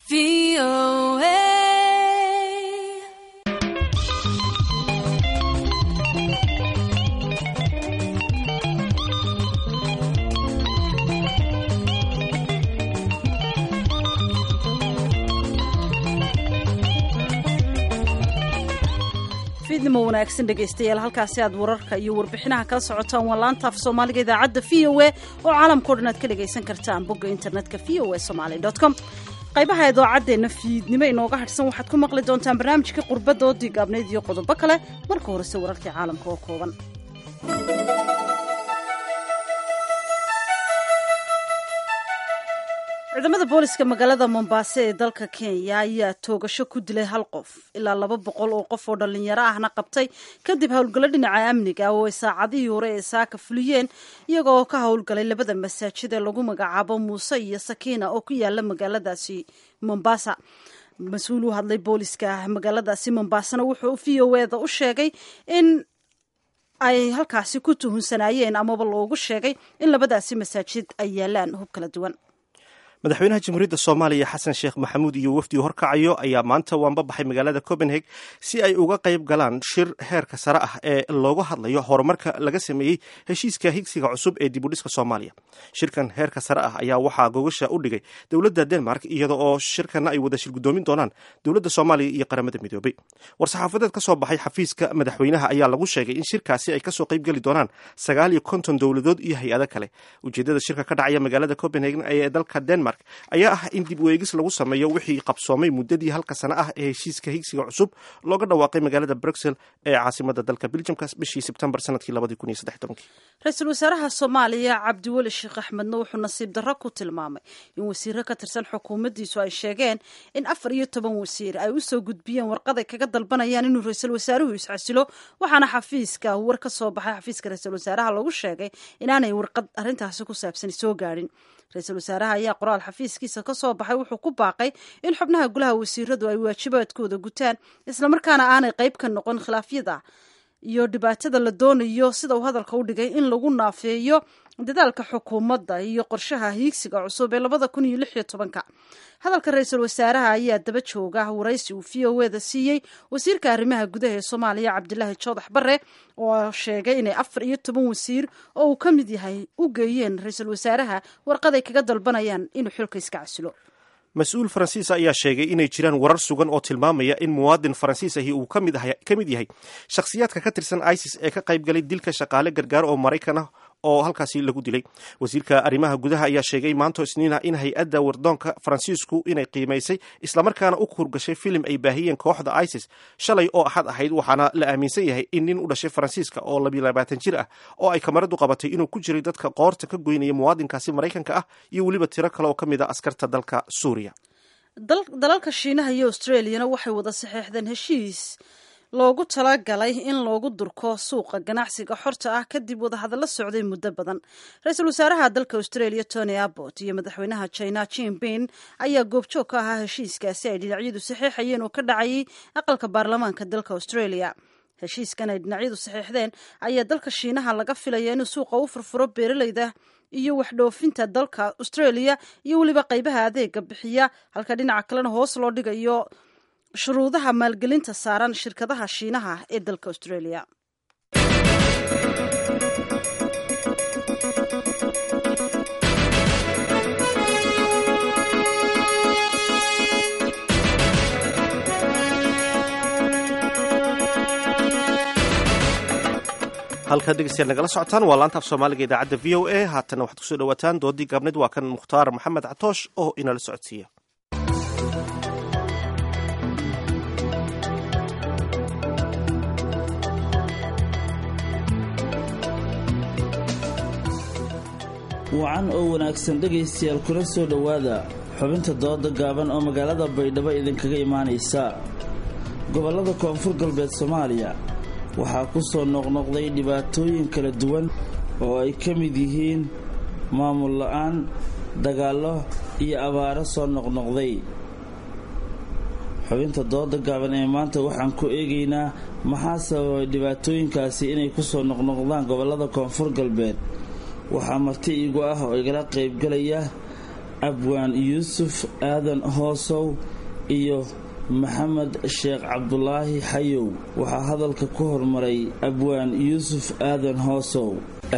fiidnimo wanaagsan dhegaystayaal halkaasi aad wararka iyo warbixinaha kala socotaan waa laanta af soomaaliga idaacadda v o a oo caalamkao dhan aad ka dhagaysan kartaan bogga internetka v o a somaly com qaybaha idaacaddeena fiidnimo inooga hadhsan waxaad ku maqli doontaan barnaamijkii qurbadda oo digaabnayd iyo qodobo kale marka horese wararkii caalamka oo kooban ciidamada booliska magaalada mombasa ee dalka kenya ayaa toogasho ku dilay hal qof ilaa laba boqol oo qof oo dhallinyaro ahna qabtay kadib howlgallo dhinaca amniga oo ay saacadihii hore ee saaka fuliyeen iyaga oo ka howlgalay labada masaajid ee lagu magacaabo muuse iyo sakiina oo ku yaala magaaladaasi mombasa mas-uul u hadlay booliska magaaladaasi mombasana wuxuu v o eda u sheegay in ay halkaasi ku tuhunsanaayeen amaba loogu sheegay in labadaasi masaajid ay yaalaan hub kala duwan madaxweynaha jamhuuriyadda soomaaliya xasan sheekh maxamuud iyo wafdigu horkacayo ayaa maanta waanba baxay magaalada copenhag si ay uga qayb galaan shir heerka sare ah ee looga hadlayo horumarka laga sameeyey heshiiska higsiga cusub ee dibudhiska soomaaliya shirkan heerka sare ah ayaa waxaa gogasha u dhigay dowladda denmark iyada oo shirkana ay wada shir guddoomin doonaan dowladda soomaaliya iyo qaramada midoobay war-saxaafadeed ka soo baxay xafiiska madaxweynaha ayaa lagu sheegay in shirkaasi ay kasoo qayb geli doonaan sagaal iyo konton dowladood iyo hay-ado kale ujeedada shirka ka dhacaya magaalada copenhagen ee dalka denmark ayaa ah in dib weegis lagu sameeyo wixii qabsoomay muddadii halka sano ah ee heshiiska higsiga cusub looga dhawaaqay magaalada bruxel ee caasimada dalka beljamka bishii sebtembar sanadkii ra-iisul wasaaraha soomaaliya cabdiweli sheekh axmedna wuxuu nasiib darro ku tilmaamay in wasiiro ka tirsan xukuumaddiisu ay sheegeen in afar iyo toban wasiir ay usoo gudbiyeen warqaday kaga dalbanayaan inuu ra-iisul wasaaruhu iscasilo waxaana xafiiska war ka soo baxay xafiiska ra-iisul wasaaraha lagu sheegay inaanay warqad arrintaasi ku saabsan soo gaadhin ra-iisul wasaaraha ayaa qoraal xafiiskiisa ka soo baxay wuxuu ku baaqay in xubnaha golaha wasiiradu ay waajibaadkooda gutaan islamarkaana aanay qayb ka noqon khilaafyada iyo dhibaatada la doonayo sida uu hadalka u dhigay in lagu naafeeyo dadaalka xukuumadda iyo qorshaha hiigsiga cusub ee labada kun iyo lix iyo tobanka hadalka ra-iisul wasaaraha ayaa daba jooga waraysi uu v o eda siiyey wasiirka arrimaha gudaha ee soomaaliya cabdilaahi joodax bare oo sheegay inay afar iyo toban wasiir oo uu ka mid yahay u geeyeen ra-iisul wasaaraha warqaday kaga dalbanayaan inuu xilka iska casilo mas-uul faransiis ayaa sheegay inay jiraan warar sugan oo tilmaamaya in muwaadin faransiis ahi uu ka mid yahay shakhsiyaadka ka tirsan isis ee ka qayb galay dilka shaqaale gargaar oo maraykan ah oo halkaasi lagu dilay wasiirka arrimaha gudaha ayaa sheegay maanto isniina in hay-adda wardoonka faransiisku inay qiimaysay islamarkaana u kurgashay filim ay baahiyeen kooxda isis shalay oo axad ahayd waxaana la aaminsan yahay in nin u dhashay faransiiska oo labiyo labaatan jir ah oo ay kamaradu qabatay inuu ku jiray dadka qoorta ka goynaya muwaadinkaasi maraykanka ah iyo weliba tiro kale oo ka mid a askarta dalka suuriya dalalka shiinaha iyo australiyana waxay wada saxeexdeen heshiis loogu talagalay in loogu durko suuqa ganacsiga xorta ah kadib wadahadallo socday muddo badan ra-iisul wasaaraha dalka australia tony abbot iyo madaxweynaha china jinping ayaa goobjoog ka ahaa heshiiskaasi ay dhinacyadu saxeexayeen oo ka dhacayay aqalka baarlamaanka dalka australia heshiiskan ay dhinacyadu saxeexdeen ayaa dalka shiinaha laga filaya inuu suuqa u furfuro beeralayda iyo waxdhoofinta dalka australia iyo weliba qaybaha adeega bixiya halka dhinaca kalena hoos loo dhigayo shuruudaha maalgelinta saaran shirkadaha shiinaha ee dalka australia halkaad dhegeystayaal nagala socotaan waa laanta af soomaaliga idaacadda v o a haatana waxaad kusoo dhawaataan doodii gaabneed waa kan mukhtaar maxamed catoosh oo inala socodsiiya wacan oo wanaagsan dhegaystayaal kula soo dhowaada xubinta dooda gaaban oo magaalada baydhabo idinkaga imaanaysa gobollada koonfur galbeed soomaaliya waxaa ku soo noqnoqday dhibaatooyin kala duwan oo ay ka mid yihiin maamul la'aan dagaallo iyo abaaro soo noqnoqday xubinta dooda gaaban ee maanta waxaan ku eegaynaa maxaa sababay dhibaatooyinkaasi inay ku soo noqnoqdaan gobollada koonfur galbeed waxaa marti iigu ah oo igala qaybgalaya abwaan yuusuf aadan hoosow iyo maxamed sheekh cabdulaahi xayow waxaa hadalka ku hormaray abwaan yuusuf aadan hoosow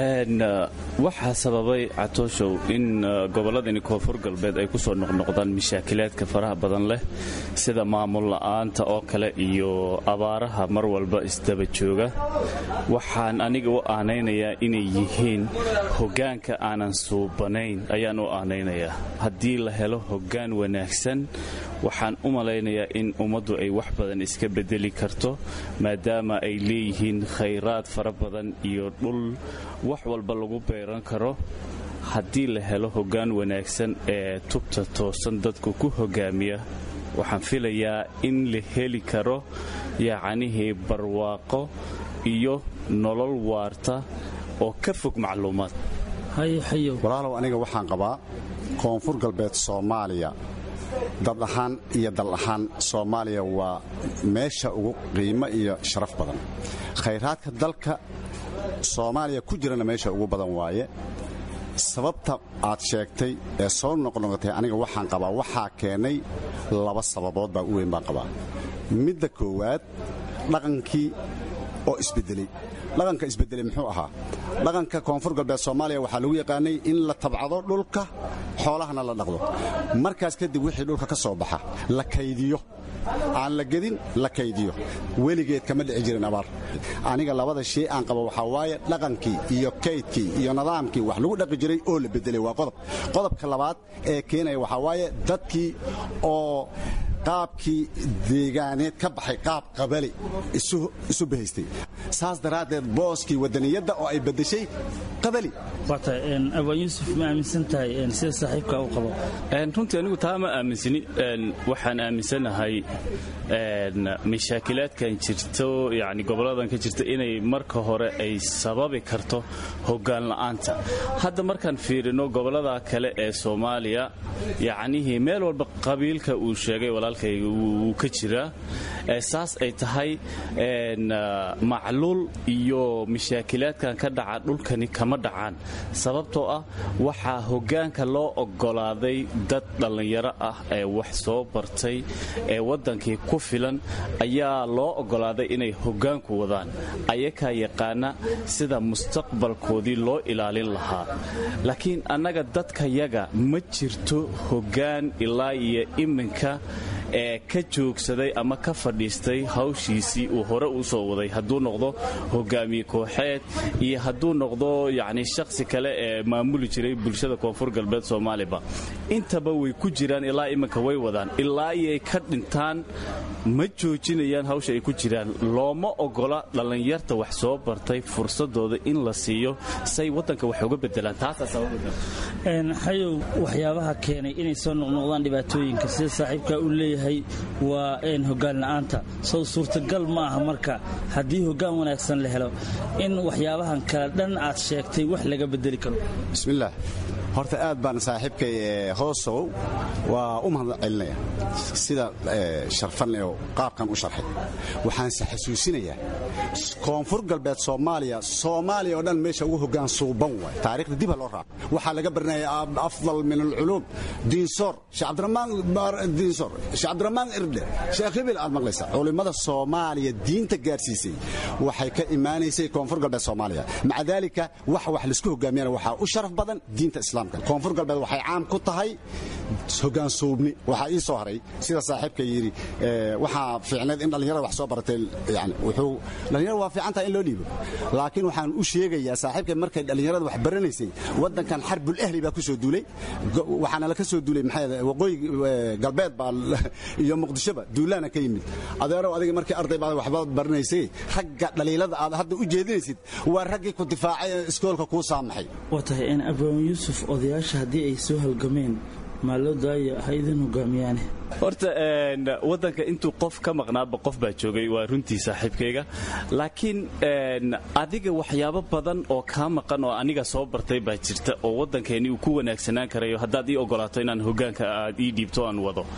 waxaa sababay catooshow in gobolladani koonfur galbeed ay kusoo noqnoqdaan mashaakilaadka faraha badan leh sida maamul la'aanta oo kale iyo abaaraha mar walba isdaba jooga waxaan aniga u aanaynayaa inay yihiin hoggaanka aanan suubanayn ayaan u aanaynayaa haddii la helo hoggaan wanaagsan waxaan u malaynayaa in ummaddu ay wax badan iska bedeli karto maadaama ay leeyihiin khayraad fara badan iyo dhul wax walba lagu beeran karo haddii la helo hoggaan wanaagsan ee tubta toosan dadku ku hoggaamiya waxaan filayaa in la heli karo yacnihii barwaaqo iyo nolol waarta oo ka fog macluumaad walaalow aniga waxaan qabaa koonfur galbeed soomaaliya dad ahaan iyo dal ahaan soomaaliya waa meesha ugu qiimo iyo sharaf badan khayraadka dalka soomaaliya ku jirana meesha ugu badan waaye sababta aad sheegtay ee soo noqnoqotay aniga waxaan qabaa waxaa keenay laba sababood baa u weyn baan qabaa midda koowaad dhaqankii oo isbedelay dhaqanka isbedelay muxuu ahaa dhaqanka koonfur galbeed soomaaliya waxaa lagu yaqaanay in la tabcado dhulka xoolahana la dhaqdo markaas kadib wixii dhulka ka soo baxa la kaydiyo aan la gedin la kaydiyo weligeed kama dhici jirin abaar aniga labada shay aan qabo waxaa waaye dhaqankii iyo kaydkii iyo nidaamkii wax lagu dhaqi jiray oo la bedelay waa qodob qodobka labaad ee keenaya waxaa waaye dadkii oo qaabkii deegaaneed ka baxay qaab qabali isu bahaystay saas daraaddeed booskii wadaniyadda oo ay beddeshay qabali abaan yuusuf ma aaminsan tahay sida saaxiibka u qabo runtii anigu taa ma aaminsani waxaan aaminsanahay mashaakilaadkan jirto yani goboladan ka jirta inay marka hore ay sababi karto hoggaan la'aanta hadda markaan fiirino gobolada kale ee soomaaliya yacnihii meel walba qabiilka uu sheegay walaalkayga wuu ka jiraa saas ay tahay macluul iyo mashaakilaadkan ka dhaca dhulkani kama dhacaan sababtoo ah waxaa hoggaanka loo oggolaaday dad dhallinyaro ah ee wax soo bartay ee waddankii ku filan ayaa loo oggolaaday inay hoggaanku wadaan ayakaa yaqaana sida mustaqbalkoodii loo ilaalin lahaa laakiin annaga dadkayaga ma jirto hoggaan ilaa iyo iminka ee ka joogsaday ama ka fadhiistay hawshiisii uu hore u soo waday hadduu noqdo hogaamiye kooxeed iyo hadduu noqdo yacni shakhsi kale ee maamuli jiray bulshada koonfur galbeed soomaaliba intaba way ku jiraan ilaa iminka way wadaan ilaa iyay ka dhintaan ma joojinayaan hawsha ay ku jiraan looma ogola dhallinyarta wax soo bartay fursadooda in la siiyo say waddanka wax uga bedelaan taasaxayow waxyaabaha keenay inay soo noqnoqdaan dhibaatooyinka sida saaxiibka uu leeyahay waa hoggaan la'aanta sow suurtagal ma aha marka haddii hoggaan wanaagsan la helo in waxyaabahan kale dhan aad sheegtay wax laga bedeli karo bismillaah horta aad baan saaxiibkay hoosow waa u mahad celinaya sida sharfan oo qaabkan u sharxay waxaanse xasuusinayaa koonfur galbeed soomaaliya soomaaliya oo dhan meesha ugu hoggaan suuban waay taariikhda dib ha loo raaco waxaa laga baranaya afdal min alculuum diinsoor diinsoor sheekh cabdiramaan irdhe sheekh hibil aad maqlaysaa culimmada soomaaliya diinta gaarsiisay waxay ka imaanaysay koonfur galbeed soomaaliya maca daalika wax wax laisku hogaamiyana waxaa u sharaf badan diinta islaamka koonfur galbeed waxay caam ku tahay hoggaan suubni waxaa ii soo haray sida saaxiibka yidhi waxaa fiicneed in dhallinyarada wax soo baratay yani wuxuu dhallinyarada waa fiican tahay in loo dhiibo laakiin waxaan u sheegayaa saaxiibka markay dhallinyarada wax baranaysay waddankan xarbul ahli baa ku soo duulay waxaana la ka soo duulay maxay waqooyi galbeed baa iyo muqdishoba duulaana ka yimid adeerow adiga markii arday baad waxbaad baranaysay ragga dhaliilada aad hadda u jeedinaysid waa raggii ku difaacay ee iskoolka kuu saamaxay waa tahay in abaan yuusuf odayaasha haddii ay soo halgameen maa loo daaya ha idin hogaamiyaane horta waddanka intuu qof ka maqnaaba qof baa joogay waa runtii saaxiibkayga laakiin adiga waxyaabo badan oo kaa maqan oo aniga soo bartay baa jirta oo waddankeeni uu ku wanaagsanaan karayo haddaad ii ogolaato inaan hoggaanka aad ii dhiibto aan wado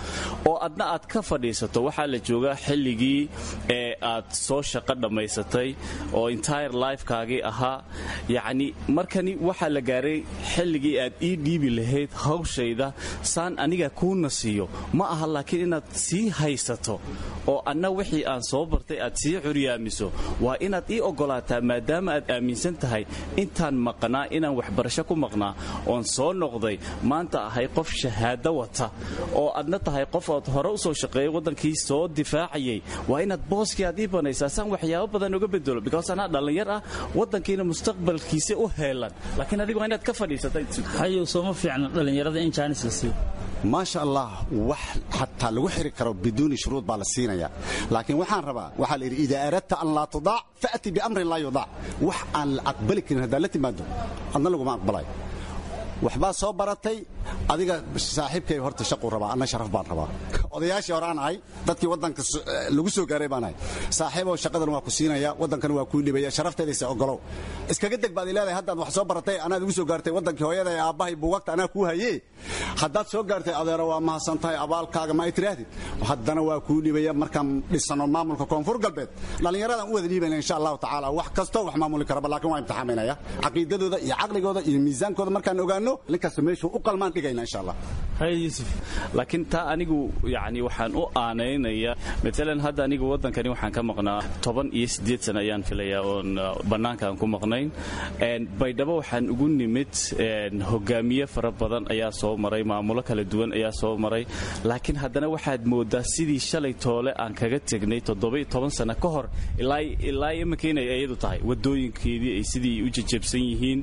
oo adna aad ka fadhiisato waxaa la joogaa xilligii ee aad soo shaqo dhammaysatay oo entire lifekaagii ahaa yacni markani waxaa la gaaray xilligii aad ii dhiibi lahayd hawshayda saan aniga kuuna siiyo ma aha laakiin inaad sii haysato oo anna wixii aan soo bartay aad sii curyaamiso waa inaad ii oggolaataa maadaama aad aaminsan tahay intaan maqnaa inaan waxbarasho ku maqnaa oon soo noqday maanta ahay qof shahaado wata oo adna tahay qof ood hore u soo shaqeeyay waddankii soo difaacayay waa inaad booskii aad ii banaysaa saan waxyaabo badan uga bedelo because anaa dhallinyar ah waddankiina mustaqbalkiisa u heelan laakiin adigu waa inaad ka fadhiisatay hayow sooma fiicna dhallinyarada in jaanis la siiyo maasha allah wax xataa lagu xiri karo biduuni shuruud baa la siinaya laakiin waxaan rabaa waxaa la yidhi idaa aradta an laa tudaac fa'ti biamrin laa yudaac wax aan la aqbali karin haddaad la timaado adna laguma aqbalayo waxbaa soo baratay adiga saaxiibkay horta shaquu rabaa anna sharaf baan rabaa odayaashii hore aan ahay dadkii waddanka lagu soo gaaray baan ahay saaxiibow shaqadan waa ku siinaya waddankana waa kuu dhibaya sharafteedaysa ogolow iskaga deg baad leedahay haddaad wax soo baratay anaad igu soo gaartay waddankii hooyada ee aabbahay buugagta anaa kuu hayee haddaad soo gaartay adeero waa mahadsan tahay abaalkaaga ma ay tiraahdid haddana waa kuu dhibaya markaan dhisano maamulka koonfur galbeed dhallinyaradan u wada dhiibayna insha allahu tacaala wax kastoo wax maamuli karaba laakiin waa imtixaaminaya caqiidadooda iyo caqligooda iyo miisaankooda markaan ogaano ninkaas meeshuu u qalmaan dhigayna insha allah laakiin taa anigu yani waxaan u aanaynayaa maalan hadda anigu waddankani waxaan ka maqnaa toban iyo siddeed sana ayaan filayaa oon bannaanka aan ku maqnayn baydhabo waxaan ugu nimid hogaamiye fara badan ayaa soo maray maamulo kala duwan ayaa soo maray laakiin haddana waxaad moodaa sidii shalay toole aan kaga tegnay toddoba-iyo toban sano ka hor ilaa iminka inay iyadu tahay wadooyinkeedii ay sidii u jajabsan yihiin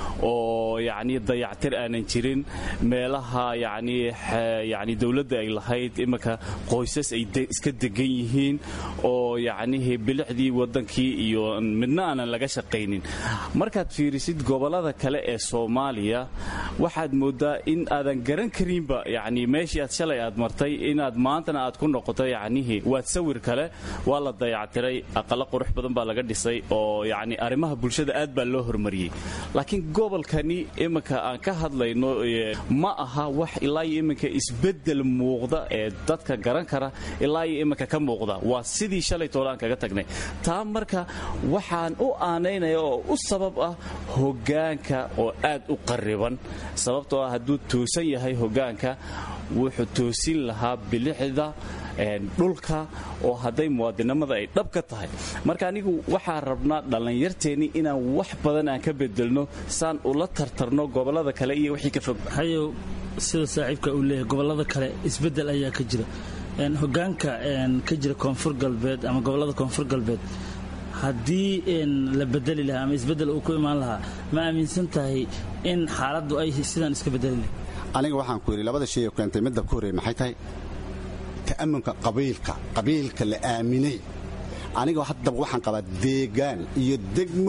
oo yacni dayactir aanan jirin meelaha yacni yacni dowladda ay lahayd iminka qoysas ay iska degan yihiin oo yacnihi bilicdii waddankii iyo midna aanan laga shaqaynin markaad fiirisid gobollada kale ee soomaaliya waxaad moodaa in aadan garan karinba yacni meeshii aad shalay aad martay inaad maantana aad ku noqoto yacnihi waad sawir kale waa la dayactiray aqalo qurux badan baa laga dhisay oo yacni arrimaha bulshada aad baa loo hormariyey laakiin gobolkani iminka aan ka hadlayno ma aha wax ilaa iyo iminka isbeddel muuqda ee dadka garan kara ilaa iyo iminka ka muuqda waa sidii shalay toolaan kaga tagnay taa marka waxaan u aanaynaya oo u sabab ah hoggaanka oo aad u qarriban sababtoo ah hadduu toosan yahay hoggaanka wuxuu toosin lahaa bilicda dhulka oo hadday muwaadinimada ay dhab ka tahay marka anigu waxaan rabnaa dhallinyarteennii inaan wax badan aan ka bedelno saan ula tartarno gobollada kale iyo wixii ka fog hayow sida saaxiibka uu leeyahay gobollada kale isbeddel ayaa ka jira hoggaanka ka jira koonfur galbeed ama gobollada koonfur galbeed haddii la bedeli lahaa ama isbeddel uu ku imaan lahaa ma aaminsan tahay in xaaladdu ay sidaan iska bedeli lahay aniga waxaan ku yidhi labada shay ee keentay midda ku horreey maxay tahay ta'amunka qabiilka qabiilka la aaminay aniga haddaba waxaan qabaa deegaan iyo degmo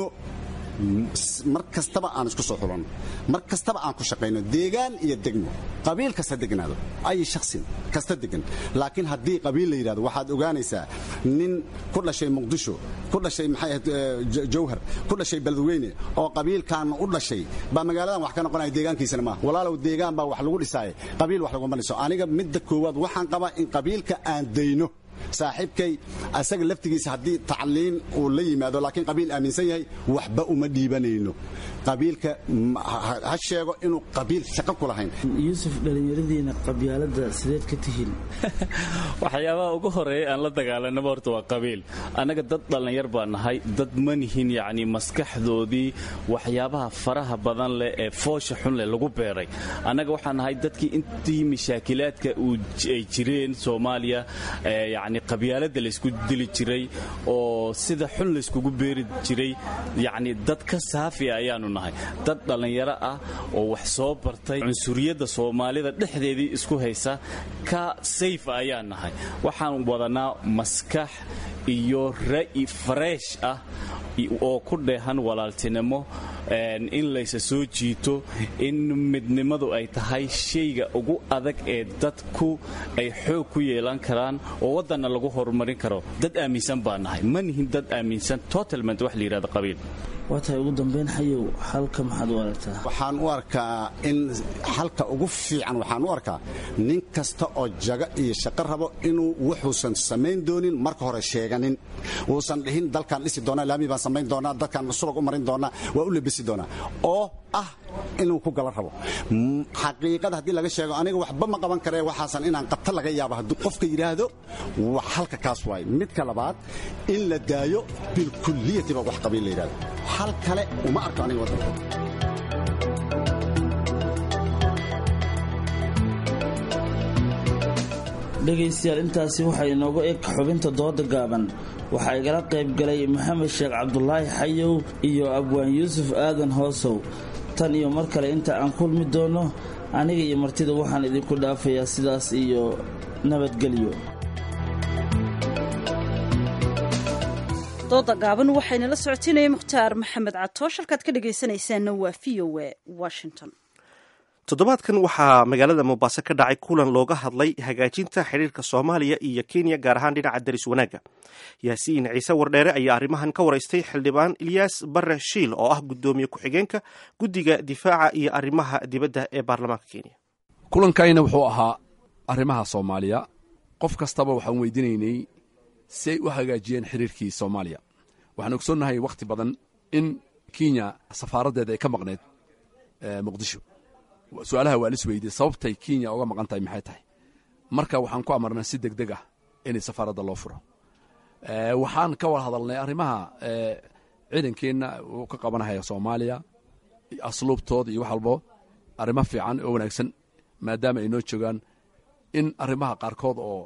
mar kastaba aan isku soo xulanno mar kastaba aan ku shaqayno deegaan iyo degmo qabiil kasta degnaado ay shaksin kasta degan laakiin haddii qabiil la yidhahdo waxaad ogaanaysaa nin ku dhashay muqdisho ku dhashay maxay ahayd jawhar ku dhashay beledweyne oo qabiilkan u dhashay baa magaaladan wax ka noqonaya deegaankiisana maaha walaalow deegaan baa wax lagu dhisaaye qabiil wax laguma dhiso aniga midda koowaad waxaan qabaa in qabiilka aan dayno saaxiibkay asaga laftigiisa haddii tacliin uu la yimaado laakiin qabiil aaminsan yahay waxba uma dhiibanayno qabiilka ha sheego inuu qabiil shaqo ku lahayn yuusuf dhallinyaradiina qabyaaladda sideed ka tihiin waxyaabaha ugu horeeya aan la dagaalanaba horta waa qabiil annaga dad dhallinyar baa nahay dad ma nihin yacni maskaxdoodii waxyaabaha faraha badan leh ee foosha xun leh lagu beeray annaga waxaan nahay dadkii intii mashaakilaadka ay jireen soomaaliya yacni qabyaaladda laysku dili jiray oo sida xun layskugu beeri jiray yacni dad ka saafiya ayaanu nahay dad dhallinyaro ah oo wax soo bartay cunsuriyadda soomaalida dhexdeedii isku haysa ka sayfa ayaan nahay waxaan wadanaa maskax iyo ra'yi fareesh ah oo ku dheehan walaaltinimo in laysa soo jiito in midnimadu ay tahay shayga ugu adag ee dadku ay xoog ku yeelan karaan oo waddanna lagu horumarin karo dad aaminsan baa nahay ma nihin dad aaminsan totalment wax la yidhahdo qabiil waa tahay ugu dambayn xayow xalka maxaad u aragtaa waxaan u arkaa in xalka ugu fiican waxaan u arkaa nin kasta oo jaga iyo shaqo rabo inuu wuxuusan samayn doonin marka hore sheeganin uusan dhihin dalkaan dhisi doonaa laami baan samayn doonaa dadkaan subag u marin doonaa waa u labisi doonaa oo ah inuu ku gala rabo xaqiiqada haddii laga sheego aniga waxba ma qaban karee waxaasan inaan qabta laga yaabo hadduu qofka yidhaahdo wax halka kaas waay midka labaad in la daayo bilkulliyatiba wax qabiil la yidhahdo hal kale uma arko aniga waddanka dhegaystayaal intaasi waxaa inoogu eg xubinta dooda gaaban waxaa igala qayb galay maxamed sheekh cabdulaahi xayow iyo abwaan yuusuf aadan hoosow tan iyo mar kale inta aan kulmi doonno aniga iyo martida waxaan idinku dhaafayaa sidaas iyo nabadgelyo dooda gaaban waxayna la socotiinaya mukhtaar maxamed catoosh halkaad ka dhegaysanaysaanna waa v o e washington toddobaadkan waxaa magaalada mombaaso ka dhacay kulan looga hadlay hagaajinta xidhiirka soomaaliya iyo kenya gaar ahaan dhinaca daris wanaagga yaasiin ciise wardheere ayaa arrimahan ka waraystay xildhibaan ilyaas bare shiil oo ah guddoomiye ku-xigeenka guddiga difaaca iyo arrimaha dibadda ee baarlamaanka kenya kulankayna wuxuu ahaa arrimaha soomaaliya qof kastaba waxaan weydiinaynay si ay u hagaajiyeen xiriirkii soomaaliya waxaan ogsoonnahay wakhti badan in kenya safaaraddeeda ay ka maqneyd muqdisho su-aalaha waa lis weydiye sababtay kenya uga maqan tahay maxay tahay marka waxaan ku amarnay si deg deg ah inay safaaradda loo furo waxaan ka wada hadalnay arrimaha ciidankeenna uu ka qabanahaya soomaaliya asluubtooda iyo wax walbo arrimo fiican oo wanaagsan maadaama ay noo joogaan in arrimaha qaarkood oo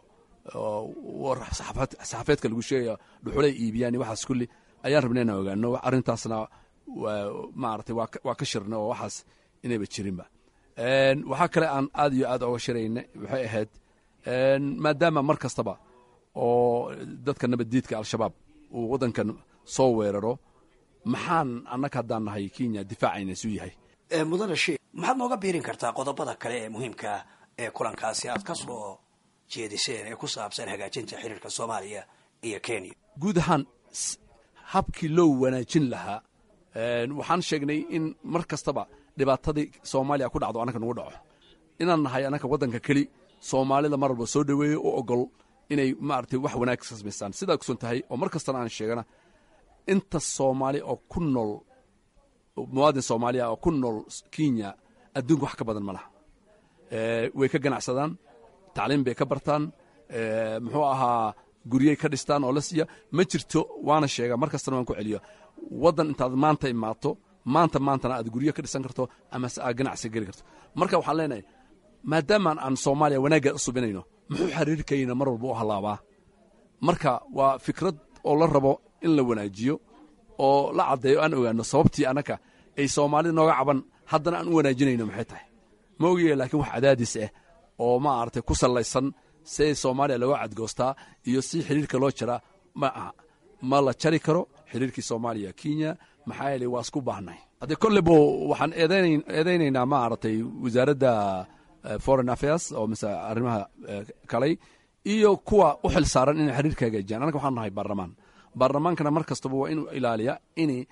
saxaafeedka lagu sheegaya dhuxulay iibiyaan iyo waxaas kulli ayaan rabnay inaan ogaano arrintaasna maaragtay waa ka shirna oo waxaas inayba jirinba waxaa kale aan aad iyo aad oga shirayna waxay ahayd maadaama mar kastaba oo dadka nabaddiidka al-shabaab uu waddankan soo weeraro maxaan annaga haddaan nahay kenya difaacayna isu yahay mudane sheekh maxaad nooga biirin kartaa qodobada kale ee muhiimka ee kulankaasi aad ka soo jeediseen ee ku saabsan hagaajinta xiriirka soomaaliya iyo kenya guud ahaan habkii loo wanaajin lahaa waxaan sheegnay in mar kastaba dhibaatadii soomaaliya ku dhacdo annaka nagu dhaco inaan nahay annaka waddanka keli soomaalida mar walba soo dhoweeyo u ogol inay maaragtay wax wanaag ka samaystaan sidaa kusan tahay oo mar kastana aan sheegana inta soomaali oo ku nool muwaadin soomaaliya oo ku nool kenya adduunka wax ka badan ma laha way ka ganacsadaan tacliim bay ka bartaan muxuu ahaa guryey ka dhistaan oo la siiya ma jirto waana sheega mar kastana waan ku celiyo waddan intaad maanta imaato maanta maantana aad guryo ka dhisan karto ama se aad ganacsi geli karto marka waxaan leenahay maadaamaan aan soomaaliya wanaagga u subinayno muxuu xiriirkayna mar walba u hallaabaa marka waa fikrad oo la rabo in la wanaajiyo oo la caddeeyo aan ogaano sababtii annaka ay soomaalida nooga caban haddana aan u wanaajinayno maxay tahay ma ogaya laakiin wax cadaadis ah oo maaragtay ku sallaysan si soomaaliya looga cadgoostaa iyo si xiriirka loo jaraa ma aha ma la jari karo xiriirkii soomaaliya kenya maxaa yeeley waa isku baahnay haddee kolleybo waxaan eedaynaynaa maaragtay wasaaradda foreign affairs oo mise arrimaha kalay iyo kuwa u xil saaran inay xiriirka hagaajiyaan annaga waxaan nahay baarlamaan baarlamaankana mar kastaba waa inuu ilaaliya inay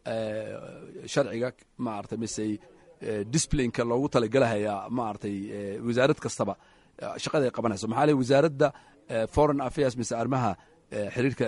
sharciga maaragtay mise disciplineka loogu talagelahaya maaragtay wasaarad kastaba shaqada ay qabanayso maxaa ley wasaaradda foreign affairs mise arrimaha xiriirka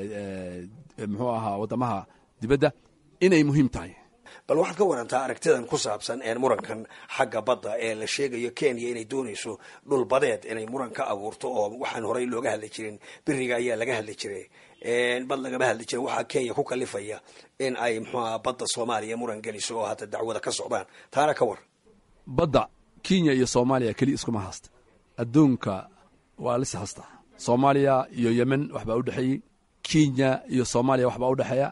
muxuu ahaa waddamaha dibadda inay muhiim tahay bal waxaad ka warantaa aragtidan ku saabsan murankan xagga badda ee la sheegayo kenya inay doonayso dhul badeed inay muran ka abuurto oo waxaan horey looga hadli jirin beriga ayaa laga hadli jiray bad lagama hadli jirin waxaa kenya ku kalifaya in ay mxuaha badda soomaaliya muran geliso oo hadda dacwada ka socdaan taana ka war badda kenya iyo soomaaliya keliya iskuma haysta adduunka waa lis haysta soomaaliya iyo yemen waxbaa u dhexeeyey kenya iyo soomaaliya waxbaa u dhexeeya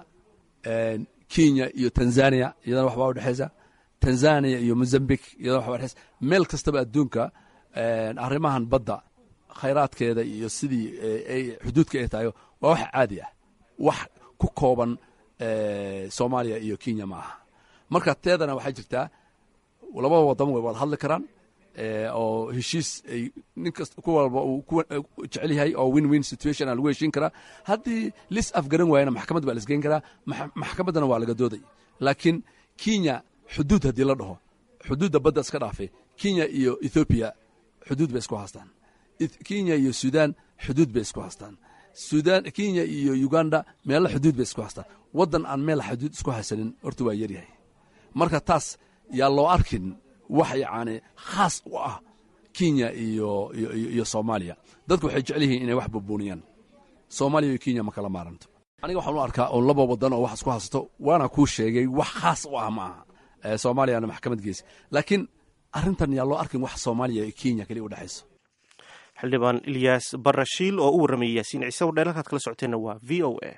kenya iyo tanzania iyadana waxbaa u dhexeysa tanzania iyo mozambique iyadana waxbaa udhexeysa meel kastaba adduunka arrimahan badda khayraadkeeda iyo sidii ay xuduudka ay tahay waa wax caadi ah wax ku kooban soomaaliya iyo kenya ma aha marka teedana waxay jirtaa labada wadan way wada hadli karaan oo heshiis ay nin kasta ku walba uu ku jecel yahay oo win win situation aa lagu heshiin karaa haddii lis afgaran waayana maxkamad baa laisgeyn karaa maxkamaddana waa laga dooday laakiin kenya xuduud haddii la dhaho xuduudda badda iska dhaafay kenya iyo ethoobiya xuduud bay isku haastaan kenya iyo sudan xuduud bay isku haastaan sudan kenya iyo uganda meelo xuduud bay isku haastaan waddan aan meel xuduud isku haysanin horta waa yaryahay marka taas yaa loo arkin wax yacni khaas u ah kenya iyo iyo soomaaliya dadku waxay jecel yihiin inay wax bubuuniyaan soomaaliya iyo kenya ma kala maaranto aniga waxaan u arkaa oo laba wadan oo wax isku haysato waana kuu sheegay wax khaas u ah ma aha soomaaliyana maxkamad geysa laakiin arrintan yaa loo arkin wax soomaaliya iyo kenya kaliya u dhexayso xildhibaan ilyaas barashiil oo u warramayay yaasiin ciise wadheel halkaad kala socoteenna waa v o a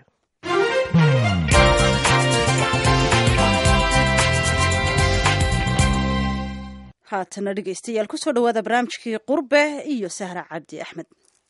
haatana dhegeystayaal kusoo dhawaada barnaamijkii qurbe iyo sahra cabdi axmed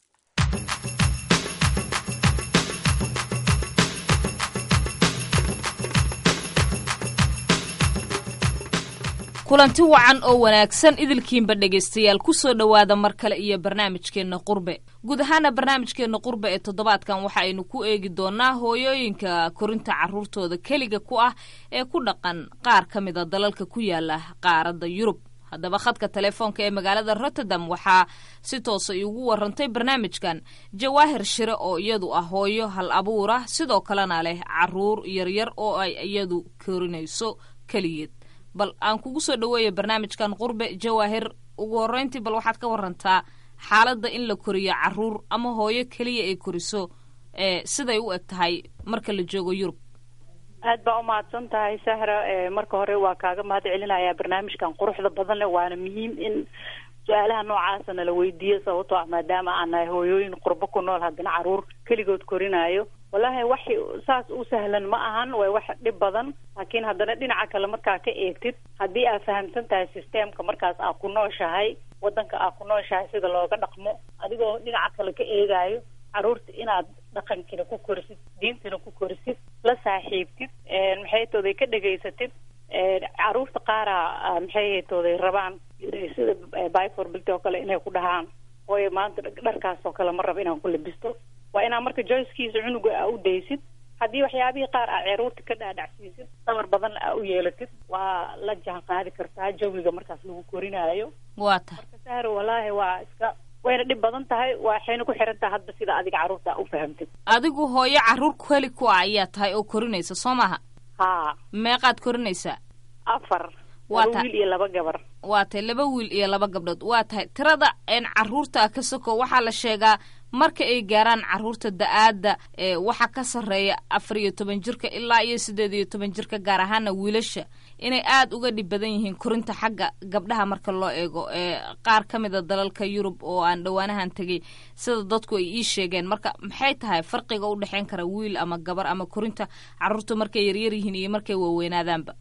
kulanti wacan oo wanaagsan idilkiinba dhegaystayaal kusoo dhowaada mar kale iyo barnaamijkeenna qurbe guud ahaana barnaamijkeenna qurbe ee toddobaadkan waxa aynu ku eegi doonaa hooyooyinka korinta carruurtooda keliga ku ah ee ku dhaqan qaar ka mida dalalka ku yaala qaaradda yurub haddaba khadka telefoonka ee magaalada rotterdam waxaa si toosa iugu warantay barnaamijkan jawaahir shire oo iyadu ah hooyo hal abuura sidoo kalena leh caruur yaryar oo ay iyadu korinayso keligeed bal aan kugu soo dhaweeya barnaamijkan qurbe jawaahir ugu horreyntii bal waxaad ka warantaa xaaladda in la koriyo caruur ama hooyo keliya ay koriso ee siday u eg tahay marka la joogo yurub aad baa umahadsan tahay sahra marka hore waa kaaga mahad celinayaa barnaamijkan quruxda badan leh waana muhiim in su-aalaha noocaasa nala weydiiyo sababtoo ah maadaama aan nahay hooyooyin qurbo ku nool haddana caruur keligood korinaayo wallaahi wax saas u sahlan ma ahan way wax dhib badan laakiin haddana dhinaca kale markaa ka eegtid haddii aad fahamsan tahay systemka markaas aad ku nooshahay wadanka aad ku nooshahay sida looga dhaqmo adigoo dhinaca kale ka eegaayo caruurta inaad dhaqankiina ku korisid diintina ku korisid la saaxiibtid maxay tooday ka dhegaysatid caruurta qaara maxay tooday rabaan sida biforbilty oo kale inay ku dhahaan hooyo maanta dharkaas oo kale ma rabo inaan ku labisto waa inaa marka joycekiisa cunuga aa u daysid haddii waxyaabihii qaar aa ceruurta ka dhaadhacsiisid dabar badan aa u yeelatid waa la jaan qaadi kartaa jawiga markaas lagu korinaayo waa ta marka sahar walaahi waa iska wayna dhib badan tahay waxayna ku xiran tahay hadba sida adiga carruurta u fahamtid adigu hooyo carruur keli ku ah ayaa tahay oo korinaysa soo maha haa meeqaad korinaysaa afar waa laba ta wiil iyo laba gabar waa tahay laba wiil iyo laba gabdhood waa tahay tirada een carruurta ka soko waxaa la sheegaa marka ay gaaraan carruurta da-aadda ee waxaa ka sarreeya afar iyo toban jirka ilaa iyo siddeed iyo toban jirka gaar ahaana wiilasha inay aada uga dhib badan yihiin korinta xagga gabdhaha marka loo eego ee qaar ka mid a dalalka yurub oo aan dhowaanahan tegay sida dadku ay ii sheegeen marka maxay tahay farqiga u dhexeyn kara wiil ama gabar ama korinta carruurta markay yaryar yihiin iyo markay waaweynaadaanba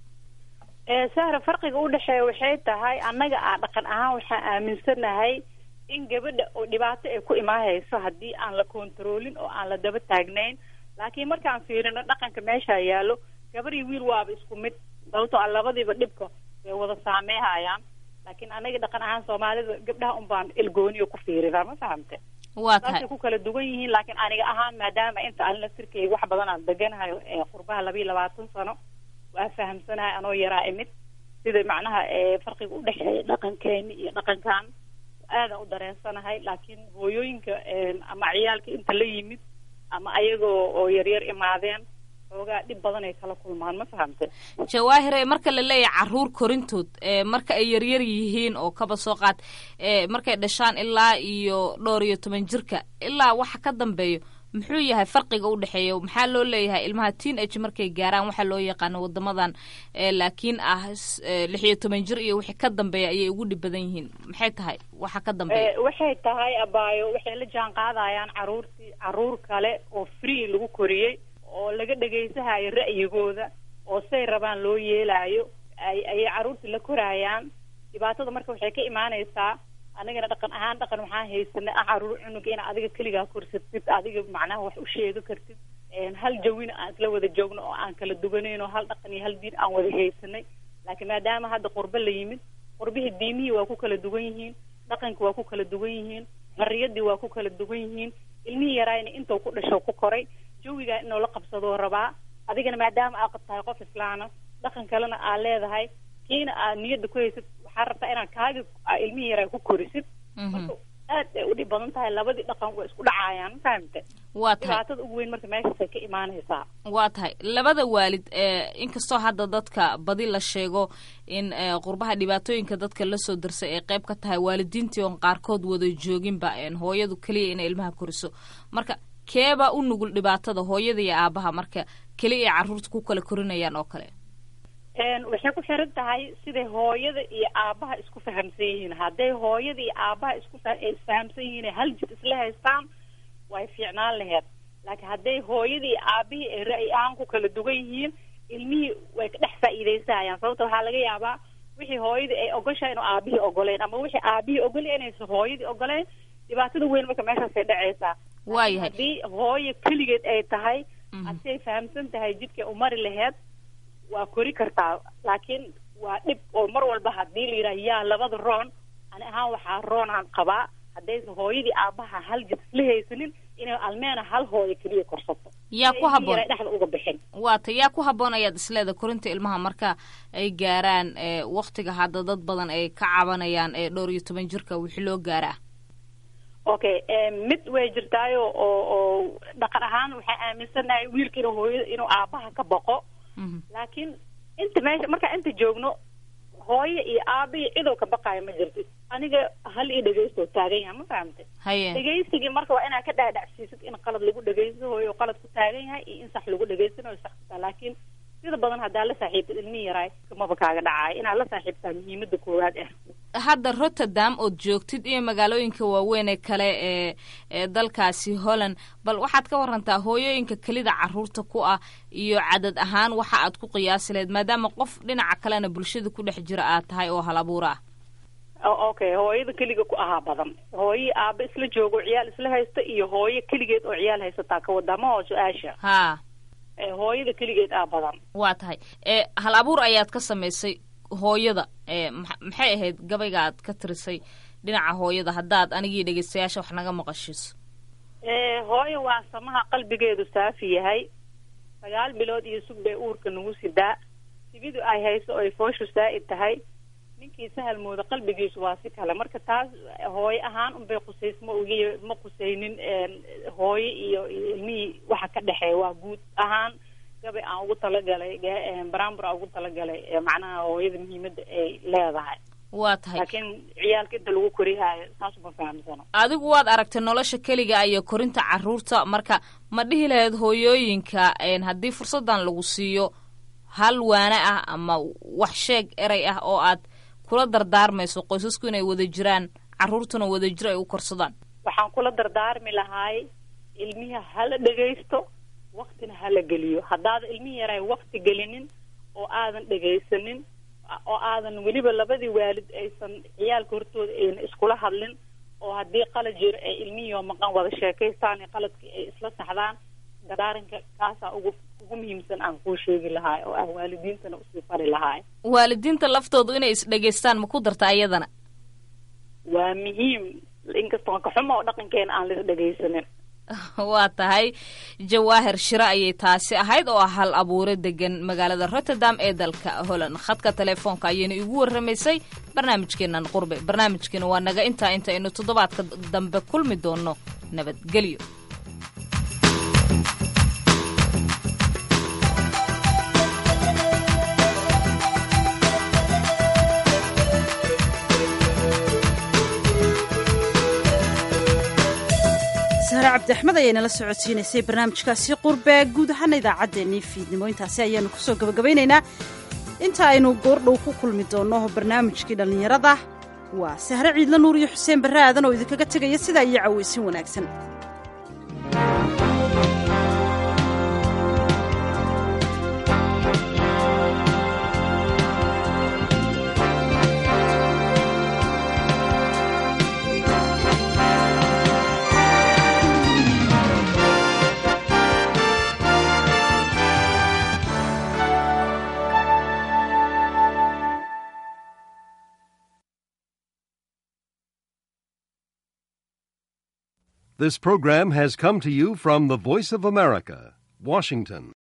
ee sahra farqiga u dhexeeya waxay tahay annaga aa dhaqan ahaan waxaan aaminsanahay in gabadha oo dhibaato ay ku imaahayso haddii aan la kontaroolin oo aan la daba taagnayn laakiin markaan fiirino dhaqanka meesha yaallo gabar iyo wiil waaba isku mid sababtoo ah labadiiba dhibka way wada saameehayaan laakiin anaga dhaqan ahaan soomaalida gabdhaha un baan ilgooniyo ku fiiriraa ma fahamte waa tahay saasay ku kala duwan yihiin laakiin aniga ahaan maadaama inta aan laftirkeyga wax badan aan deganahay ee qurbaha laba iyo labaatan sano waa fahamsanahay anoo yaraa imid sida macnaha ee farqiga u dhexeeya dhaqankeeni iyo dhaqankan aadaan u dareensanahay laakiin hooyooyinka ama ciyaalka inta la yimid ama ayagoo oo yaryar imaadeen xoogaa dhib badan ay kala kulmaan ma fahamte jawaahire marka la leeyahay carruur korintood ee marka ay yaryar yihiin oo kaba soo qaad ee markay dhashaan ilaa iyo dhowr iyo toban jirka ilaa waxa ka dambeeyo muxuu yahay farqiga u dhexeeya maxaa loo leeyahay ilmaha teen age markay gaaraan waxaa loo yaqaano wadamadan ee laakiin ah lix iyo toban jir iyo wixii ka dambeeya ayay ugu dhib badan yihiin maxay tahay waxa ka dambeeya Eh, waxay tahay abaayo waxay la jaan qaadayaan caruurtii caruur kale oo free lagu koriyey oo laga dhegaysahayo ra'yigooda oo say rabaan loo yeelaayo ay ayay caruurtii la korayaan dhibaatada marka waxay ka imaanaysaa anigana dhaqan ahaan dhaqan waxaan haysanay ah caruur cunuga ina adiga keligaa korsatid adiga macnaha wax u sheegi kartid hal jawina aan isla wada joogno oo aan kala duwanayn oo hal dhaqan iyo hal diin aan wada haysanay laakiin maadaama hadda qurbe la yimid qurbihii diimihii waa ku kala duwan yihiin dhaqanki waa ku kala duwan yihiin xorriyadii waa ku kala duwan yihiin ilmihii yaraayna intuu ku dhasho ku koray jawigaa inuu la qabsadoo rabaa adigana maadaama aad tahay qof islaana dhaqan kalena aad leedahay kiina aad niyadda ku haysid waxaa rabtaa inaad kaaga ilmihii yaraa ku korisid marka aad ay udhib badan tahay labadii dhaqan way isku dhacaayaan fahamte waa tahay dhibaatada ugu weyn marka meeshaasay ka imaanaysaa waa tahay labada waalid ee inkastoo hadda dadka badi la sheego in qurbaha dhibaatooyinka dadka lasoo darsay ay qayb ka tahay waalidiintii oon qaarkood wada jooginba hooyadu keliya inay ilmaha koriso marka keebaa u nugul dhibaatada hooyada iyo aabaha marka keliya ay carruurta ku kala korinayaan oo kale waxay ku xiran tahay siday hooyada iyo aabaha isku fahamsan yihiin hadday hooyada iyo aabaha isku isfahamsan yihiin hal jid isla haystaan way fiicnaan laheyd laakiin hadday hooyadii iyo aabihii ay ra'yi ahaan ku kala duwan yihiin ilmihii way ka dhex faa'iidaysahayaan sababta waxaa laga yaabaa wixii hooyadii ay ogoshahay inuu aabihii ogoleyn ama wixii aabihii ogolay inaysan hooyadii ogoleyn dhibaatada weyn marka meeshaasay dhacaysaa waayahay haddii hooyo keligeed ay tahay hadii ay fahamsan tahay jidkay u mari laheyd waa kori kartaa laakiin waa dhib oo mar walba hadii la yidhaha yaa labada roon ani ahaan waxaa roonaan qabaa haddaysa hooyadii aabaha hal jid isla haysanin inay almeena hal hooyo keliya korsato yaa ku haboon dhexda uga bixin waa ta yaa ku haboon ayaad isleeda korinta ilmaha marka ay gaaraan waktiga hadda dad badan ay ka cabanayaan ee dhowr iyo toban jirka wixii loo gaaraa okay mid way jirtaayo oo oo dhaqan ahaan waxaa aaminsanahay wiilka inuu hooyada inuu aabaha ka boqo laakiin inta meesha markaa inta joogno hooyo iyo aaba iyo cidoo ka baqaayo ma jirto aniga hal io dhegeysto taagan yahay ma fahamtay haye dhegeysigii marka waa inaad ka dhaadhacsiisid in qalad lagu dhegeysto hooyo qalad ku taagan yahay iyo in sax lagu dhegeystanayo sax kutaa laakiin sida badan haddaa la saaxiibtid ilmihii yaraay kamaba kaaga dhacaayo inaad la saaxiibtaa muhiimada koowaad ah hadda rotterdam ood joogtid iyo magaalooyinka waaweyn ee kale ee ee dalkaasi holland bal waxaad ka warantaa hooyooyinka kelida caruurta ku ah iyo cadad ahaan waxa aad ku qiyaasi lahayd maadaama qof dhinaca kalena bulshada ku dhex jira aad tahay oo hal abuur ah okay hooyada keliga ku ahaa badan hooyo aaba isla joogo ciyaal isla haysta iyo hooyo keligeed oo ciyaal haysataa ka wadama oo su-aasha ha hooyada keligeed aa badan waa tahay e hal abuur ayaad ka samaysay hooyada e maxay ahayd gabayga aad ka tirisay dhinaca hooyada haddaad anigii dhegeystayaasha wax naga maqashiiso hooyo waa samaha qalbigeedu saafi yahay sagaal bilood iyo sug bay uurka nagu sidaa sibidu ay hayso oy fooshu saa'id tahay ninkii sahal mooda qalbigiisu waa si kale marka taas hooyo ahaan unbay qusays ma ogi ma qusaynin hooyo iyo iyo ilmihii waxa ka dhexeeya waa guud ahaan gabay aan ugu talagalay baraambur aan ugu talagalay macnaha hooyada muhiimada ay leedahay waa tahay laakiin ciyaalka inta lagu korihaayo saas uma fahamsano adigu waad aragtay nolosha keliga iyo korinta caruurta marka ma dhihi lahayd hooyooyinka haddii fursadan lagu siiyo hal waane ah ama wax sheeg erey ah oo aad kula dardaarmayso qoysasku inay wada jiraan caruurtuna wada jir ay u korsadaan waxaan kula dardaarmi lahaay ilmihi hala dhegaysto waktina hala geliyo haddaadan ilmihi yaray wakti gelinin oo aadan dhegaysanin oo aadan weliba labadii waalid aysan ciyaalka hortooda ayna iskula hadlin oo haddii qalad jiro ay ilmihii maqan wada sheekaystaan iyo qaladkii ay isla saxdaan gadaarinka kaasaa ugu ugu muhiimsan aan kuu sheegi lahaay oo ah waalidiintana usii fari lahaay waalidiinta laftoodu inay isdhegaystaan ma ku darta iyadana waa muhiim inkastoo kaxuma oo dhaqankeena aan lis dhegaysanin waa tahay jawaahir shiro ayay taasi ahayd oo ah hal abuure degan magaalada rotterdam ee dalka holland khadka telefoonka ayayna igu warramaysay barnaamijkeenan qurbe barnaamijkeena waa naga intaa inta aynu toddobaadka dambe kulmi doono nabadgelyo sahre cabdi axmed ayaa inala socodsiinaysay barnaamijkaasi qurbe guud ahaana idaacaddeenii fiidnimo intaasi ayaanu kusoo gabagabaynaynaa inta aynu goordhow ku kulmi doonno barnaamijkii dhallinyarada waa sahre ciidla nuur iyo xuseen barre aadan oo idinkaga tegaya sidaa iyo cawaysin wanaagsan This program has come to you from the Voice of America, Washington.